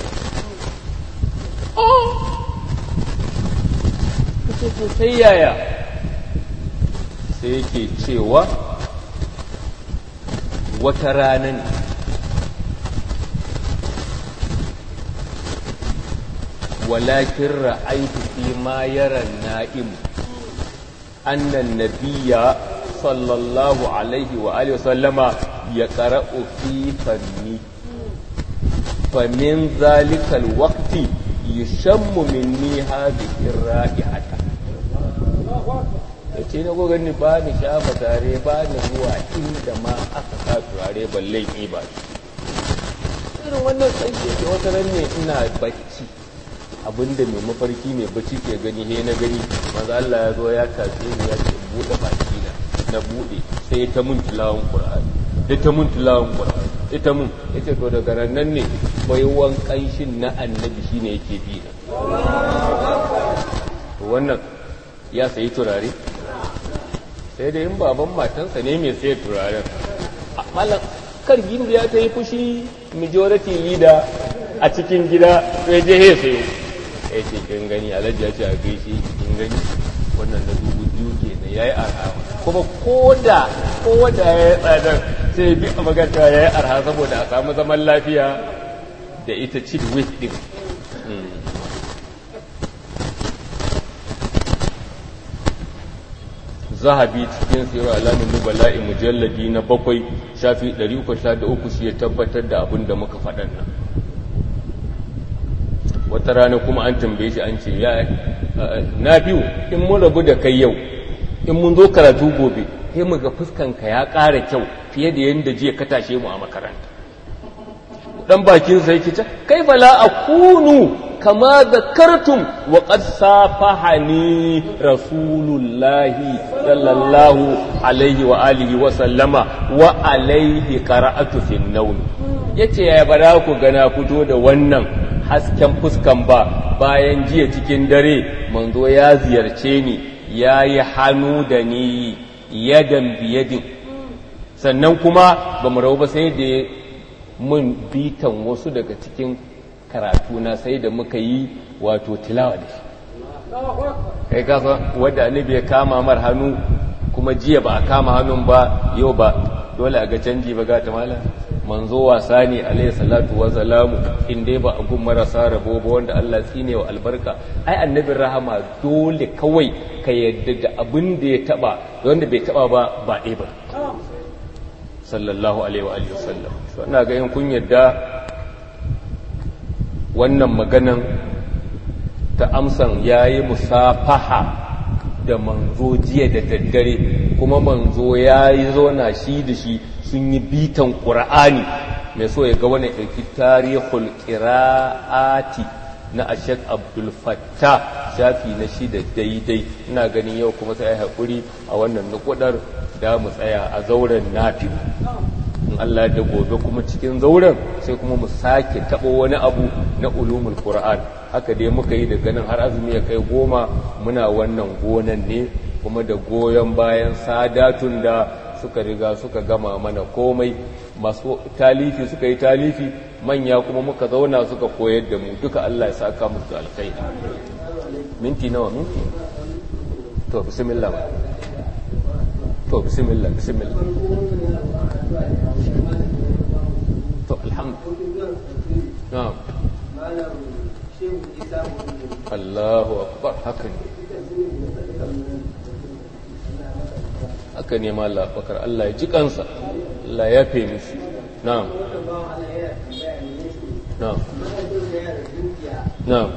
kace to sai yaya sai yake cewa wata rana ne walakin ra'aitu fi ma yara na'im annan nabiyya sallallahu alaihi wa alihi wasallama ya qara'u fi fanni famin zalikal waqti yushammu minni hadhihi ra'ihata yace na gogon ni ba ni shafa tare ba ni zuwa inda ma aka sa turare balle ni ba irin wannan tsanke ke wata ran ne ina bacci abinda mai mafarki mai bacci ke gani he na gani maza Allah ya zo ya tafi ni ya ce bude baki na na bude sai ta mun tilawan qur'ani da ta mun tilawan qur'ani ita mun yace to daga nan ne baiwan kanshin na annabi shine yake bi na to wannan ya sayi turare sai dai in baban matansa ne mai sai turaren malam kar gindi ya ta yi fushi majority leader a cikin gida sai je he sayo ya ce kin gani alhaji ya ce a gaishe kin gani wannan na dubu biyu ke na yayi arha kuma koda koda ya yi tsadar sai bi a maganta ya yi arha saboda a samu zaman lafiya da ita cid wit din zahabi cikin sirar alamin nubala'i mujalladi na bakwai shafi 303 shi ya tabbatar da abin da muka faɗan nan wata rana kuma an tambaye shi an ce ya na biyu in mun rabu da kai yau in mun zo karatu gobe sai mu ga fuskanka ya ƙara kyau fiye da yadda jiya ka tashe mu a makaranta dan bakin sa yake ce kai bala akunu kama zakartum wa qad safahani rasulullahi sallallahu alaihi wa alihi wa sallama wa alaihi qara'atu fi an yace ya bara ku gana fito da wannan hasken fuskan ba bayan jiya cikin dare manzo ya ziyarce ni yayi hannu da ni yadan biyadin sannan kuma ba mu rabu ba sai da mun bitan wasu daga cikin karatuna sai da muka yi wato tilawa da shi kai kasa wadda annabi ya kama mar hannu kuma jiya ba a kama hannun ba yau ba dole a ga canji ba gata mala manzo wasa ne alayhi salatu wa salamu in dai ba a gun marasa rabo ba wanda Allah tsine wa albarka ai annabin rahama dole kawai ka yadda da abin da ya taba wanda bai taba ba ba ɗaya ba sallallahu alaihi wa alihi wasallam so ina ga in kun yadda wannan maganan ta amsan yayi musafaha da manzo jiya da daddare kuma manzo yayi zona shi da shi sun yi bitan qur'ani mai so ya ga wani ɗauki tarihul qira'ati na ashek abdul fattah shafi na shida daidai ina ganin yau kuma sai haƙuri a wannan nukudar da mu tsaya a zauren nafi in Allah da gobe kuma cikin zauren sai kuma mu sake taɓo wani abu na ulumul qur'an haka dai muka yi daga nan har azumi ya kai goma muna wannan gonan ne kuma da goyon bayan sadatun da suka riga suka gama mana komai masu talifi suka yi talifi manya kuma muka zauna suka koyar da mu duka Allah ya saka musu alkhairi minti nawa minti to bismillah to bismillah bismillah to alhamdulillah na'am Allahu akbar haka ne haka ne ma Allah bakar Allah ya ji kansa Allah ya fe mishi na'am na'am na'am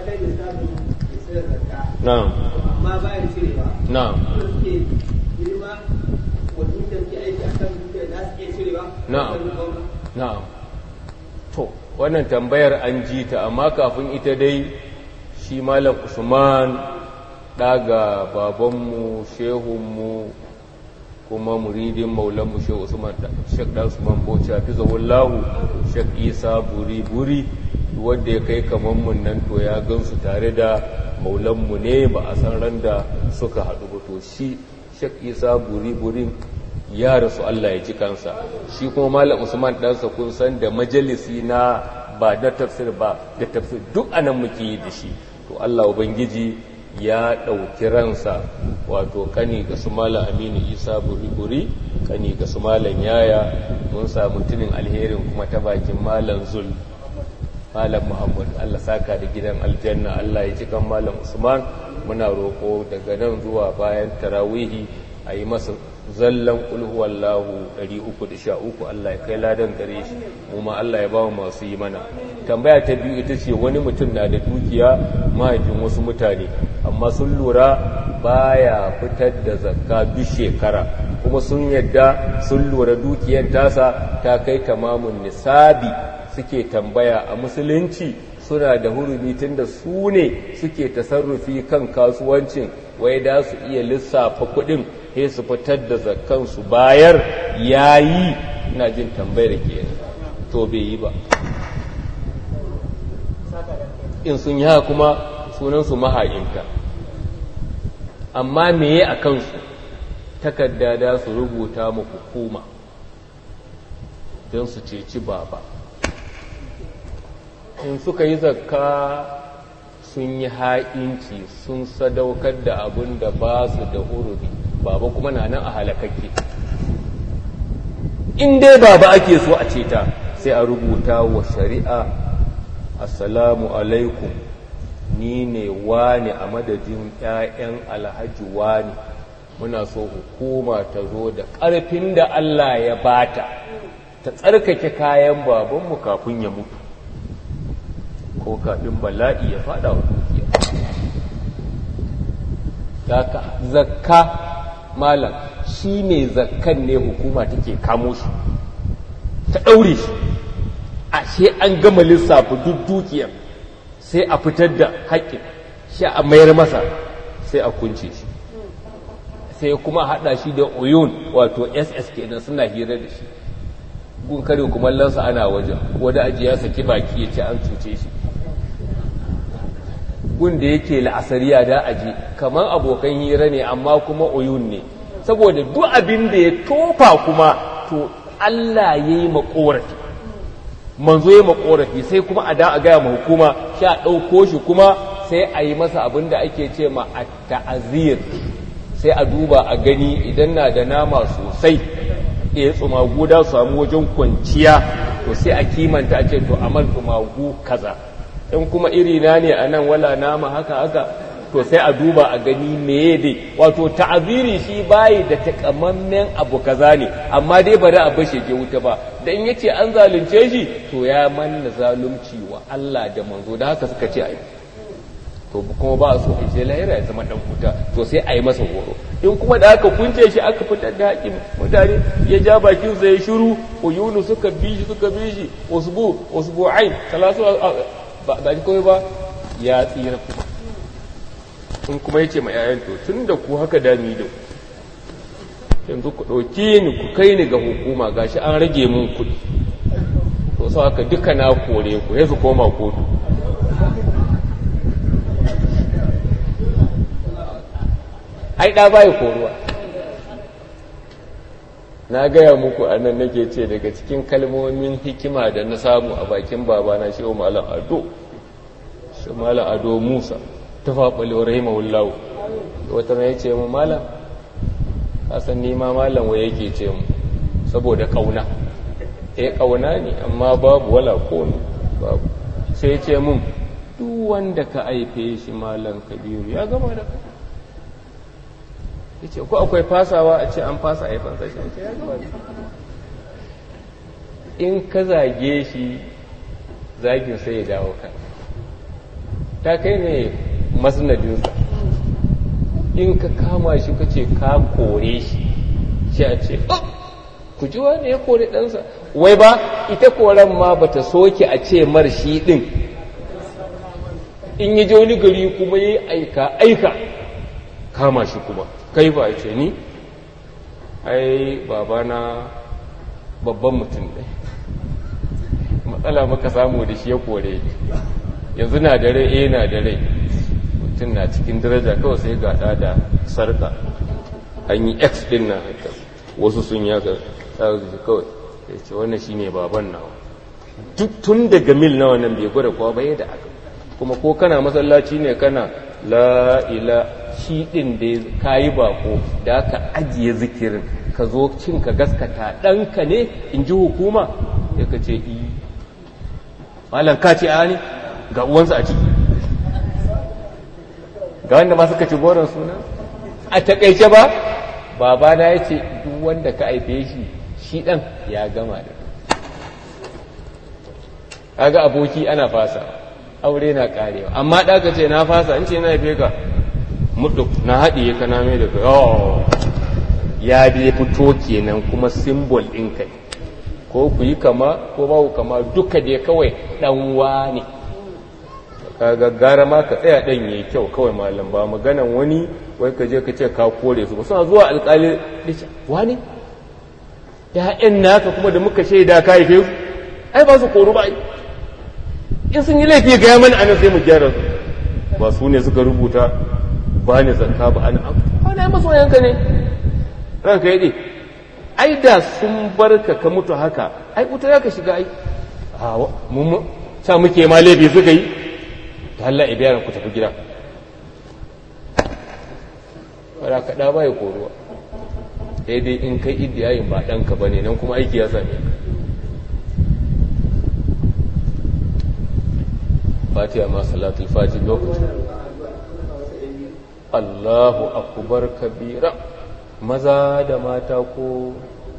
na'am amma ba ya cirewa na'am wanda suke girma wanda suke aiki a kan dukiya za su iya cirewa Na'am. na'am to wannan tambayar an ji ta amma kafin ita dai shi malam usman daga babanmu shehunmu kuma muridin maulanmu shehu usman shek dan usman bauchi hafizahullahu shek isa buri buri wanda ya kai kaman mun nan to ya gansu tare da maulanmu ne ba a san ran da suka haɗu ba to shi shek isa buri burin ya rasu Allah ya ji kansa shi kuma malam usman ɗansa kun san da majalisi na ba da tafsir ba da tafsir duk anan muke yi da shi to Allah ubangiji ya ɗauki ransa wato kani ga su malam aminu isa buri-buri kani ga su malam yaya mun samu tunin alherin kuma ta bakin malam zul malam muhammad allah saka da gidan aljanna allah ya ji kan malam usman muna roƙo daga nan zuwa bayan tarawihi a yi masa zallan ulhuwallahu 313 Allah ya kai ladan gare shi mu ma Allah ya bawa masu yi mana tambaya ta biyu ita ce wani mutum na da dukiya mahaifin wasu mutane amma sun lura baya fitar da zakka duk shekara kuma sun yadda sun lura dukiyar tasa ta kai tamamun nisabi suke tambaya a musulunci suna da hurumi tunda su ne suke tasarrufi kan kasuwancin wai da su iya lissafa kuɗin sai su fitar da zakkansu bayar yayi ina jin tambayar ke to bai yi ba in sun yi kuma sunansu maha'inta amma meye a kansu takarda da su rubuta mu hukuma don su ceci baba in suka yi zakka sun yi ha'inci sun sadaukar da abin da ba su da hururi baba kuma na nan a halakakke in dai baba ake so a ceta sai a rubuta wa shari'a assalamu alaikum ni ne wani a madadin 'ya'yan alhaji wani muna so hukuma ta zo da ƙarfin da Allah ya bata ta tsarkake kayan babanmu kafin ya mutu ko kafin bala'i ya fada wa dukiya daga zakka malam shi ne zakkan ne hukuma take kamo shi ta ɗaure shi ashe an gama lissafi duk dukiyar sai a fitar da haƙƙin shi a mayar masa sai a kunce shi sai kuma haɗa shi da oyun wato ss kenan suna hira da shi gun kare kumallonsa ana wajen wadda ajiya saki baki ya ce an cuce shi gun da yake la'asariya da aji kamar abokan hira ne amma kuma oyun ne saboda duk abin da ya tofa kuma to Allah ya yi makorafi manzo ya makorafi sai kuma a da a gaya ma hukuma sha ɗauko shi kuma sai a yi masa abin da ake ce ma a ta'azir sai a duba a gani idan na da nama sosai ya tsumagu da samu wajen kwanciya to sai a kimanta a ce to amal tsumagu kaza in kuma iri na ne a nan wala nama haka haka to sai a duba a gani meye dai wato ta'aziri shi bayi da takamammen abu kaza ne amma dai bari a bashe ke wuta ba da in yace an zalunce shi to ya manna zalunci wa Allah da manzo da haka suka ce ai to kuma ba so a je lahira ya zama dan wuta to sai a yi masa horo in kuma da aka kunce shi aka fitar da haƙin mutane ya ja bakin sa ya shiru uyunu suka bi shi suka bi shi usbu usbu'ain talasu ba ba kawai ba ya tsira kuma in kuma ya ce ma yayan to tun da ku haka dami da ku yanzu ku ɗauki ni ku kai ni ga hukuma gashi an rage mun kuɗi to sau haka duka na kore ku ya su koma kotu ai ɗa baya koruwa na gaya muku a nan nake ce daga cikin kalmomin hikima da na samu a bakin babana shi malam ado shi malam ado musa ta faɓalewa rahimahullahu wata na ya ce mu malam kasan nima malam wa yake ce mu saboda ƙauna eh ƙauna ne amma babu wala kone babu sai ce mun duk wanda ka aife shi malam kabiru ya gama da kai ya ce ko akwai fasawa a ce an fasa haifansa shi ce ya gama da in ka zage shi zagin sai ya dawo kan ta kai ne masnadinsa in ka kama shi ka ce ka kore shi shi a ce ku ji wani ya kore ɗansa wai ba ita koren ma ba ta soke a ce mar shi ɗin in yi je wani gari kuma yi aika aika kama shi kuma kai ba ce ni ai babana babban mutum ne matsala maka samu da shi ya kore yanzu na da rai eh na da rai mutum na cikin daraja kawai sai gada da sarka an yi x din na haka wasu sun yi haka tsarki kawai ya ce wannan shi ne baban nawa tun daga mil nawa nan bai gwada kuwa bai da aka kuma ko kana masallaci ne kana la'ila shi ɗin da ka yi bako da aka ajiye zikirin ka zo cin ka gaskata ɗanka ne in ji hukuma ya ka ce iyi malam ka ce a ne ga uwansa a ciki ga wanda ma suka ci goron suna a takaice ba babana ya ce duk wanda ka aife shi shi ɗan ya gama da kaga aboki ana fasa aure na karewa amma ɗaka ce na fasa in ce na haife ka mutu na haɗiye ka na mai da ka ya dai fito kenan kuma simbol ɗin kai ko ku yi kama ko ba ku kama duka dai kawai ɗanwa ne kaga gara ma ka tsaya ɗan yayi kyau kawai malam ba maganan wani wai ka je ka ce ka kore su ba suna zuwa alƙali dace wani ya'yan naka kuma da muka shaida ka haife su ai ba su koru ba in sun yi laifi ga mana anan sai mu gyara su ba su ne suka rubuta ba ni zakka ba ana ba na masoyanka ne ranka yi ai da sun barka ka mutu haka ai wuta za ka shiga ai mun sa muke ma laifi suka yi ta Allah ibiyaran ku tafi gida wadda kaɗa ba ya koruwa daidai in kai idiyayin ba ɗanka ba ne nan kuma aiki ya same ka fatiha ma salatul fati lokacin Allahu akubar kabira maza da mata ko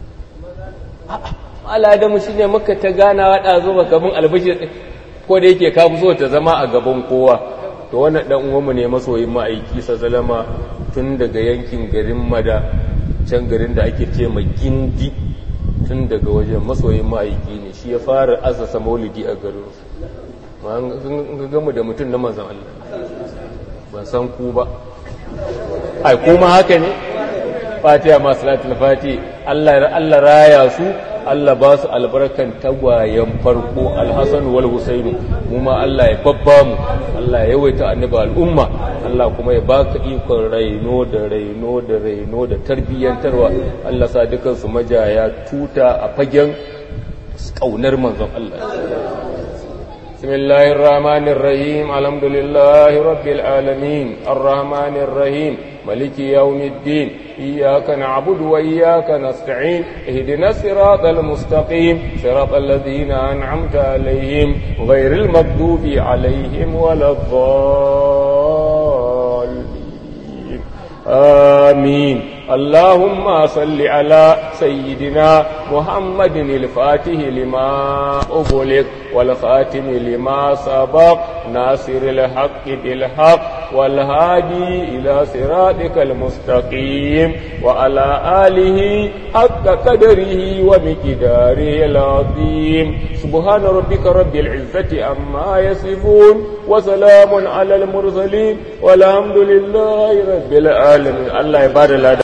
al'adamu shi ne maka ta gana waɗa zo ba gaban albashir ko da yake ka so ta zama a gaban kowa to wannan dan uwanmu ne masoyin ma'aiki sa zalama tun daga yankin garin mada can garin da ake ce ma gindi tun daga wajen masoyin ma'aiki ne shi ya fara azasa maulidi a garin su gamu da mutum na manzan Allah ban san ku ba ai kuma haka ne fatiha masu latin fati Allah raya su Allah ba su albarkan tagwayen farko alhassan wal husainu mu ma Allah ya babba mu Allah ya yawaita annaba al'umma Allah kuma ya baka ikon raino da raino da raino da tarbiyyantarwa Allah sa dukansu majaya tuta a fagen kaunar manzon Allah بسم الله الرحمن الرحيم الحمد لله رب العالمين الرحمن الرحيم ملك يوم الدين إياك نعبد وإياك نستعين اهدنا الصراط المستقيم صراط الذين أنعمت عليهم غير المغضوب عليهم ولا الضالين آمين اللهم صل على سيدنا محمد الفاتح لما أغلق والخاتم لما سبق ناصر الحق بالحق والهادي إلى صراطك المستقيم وعلى آله حق قدره ومقداره العظيم سبحان ربك رب العزة عما يصفون وسلام على المرسلين والحمد لله رب العالمين الله يبارك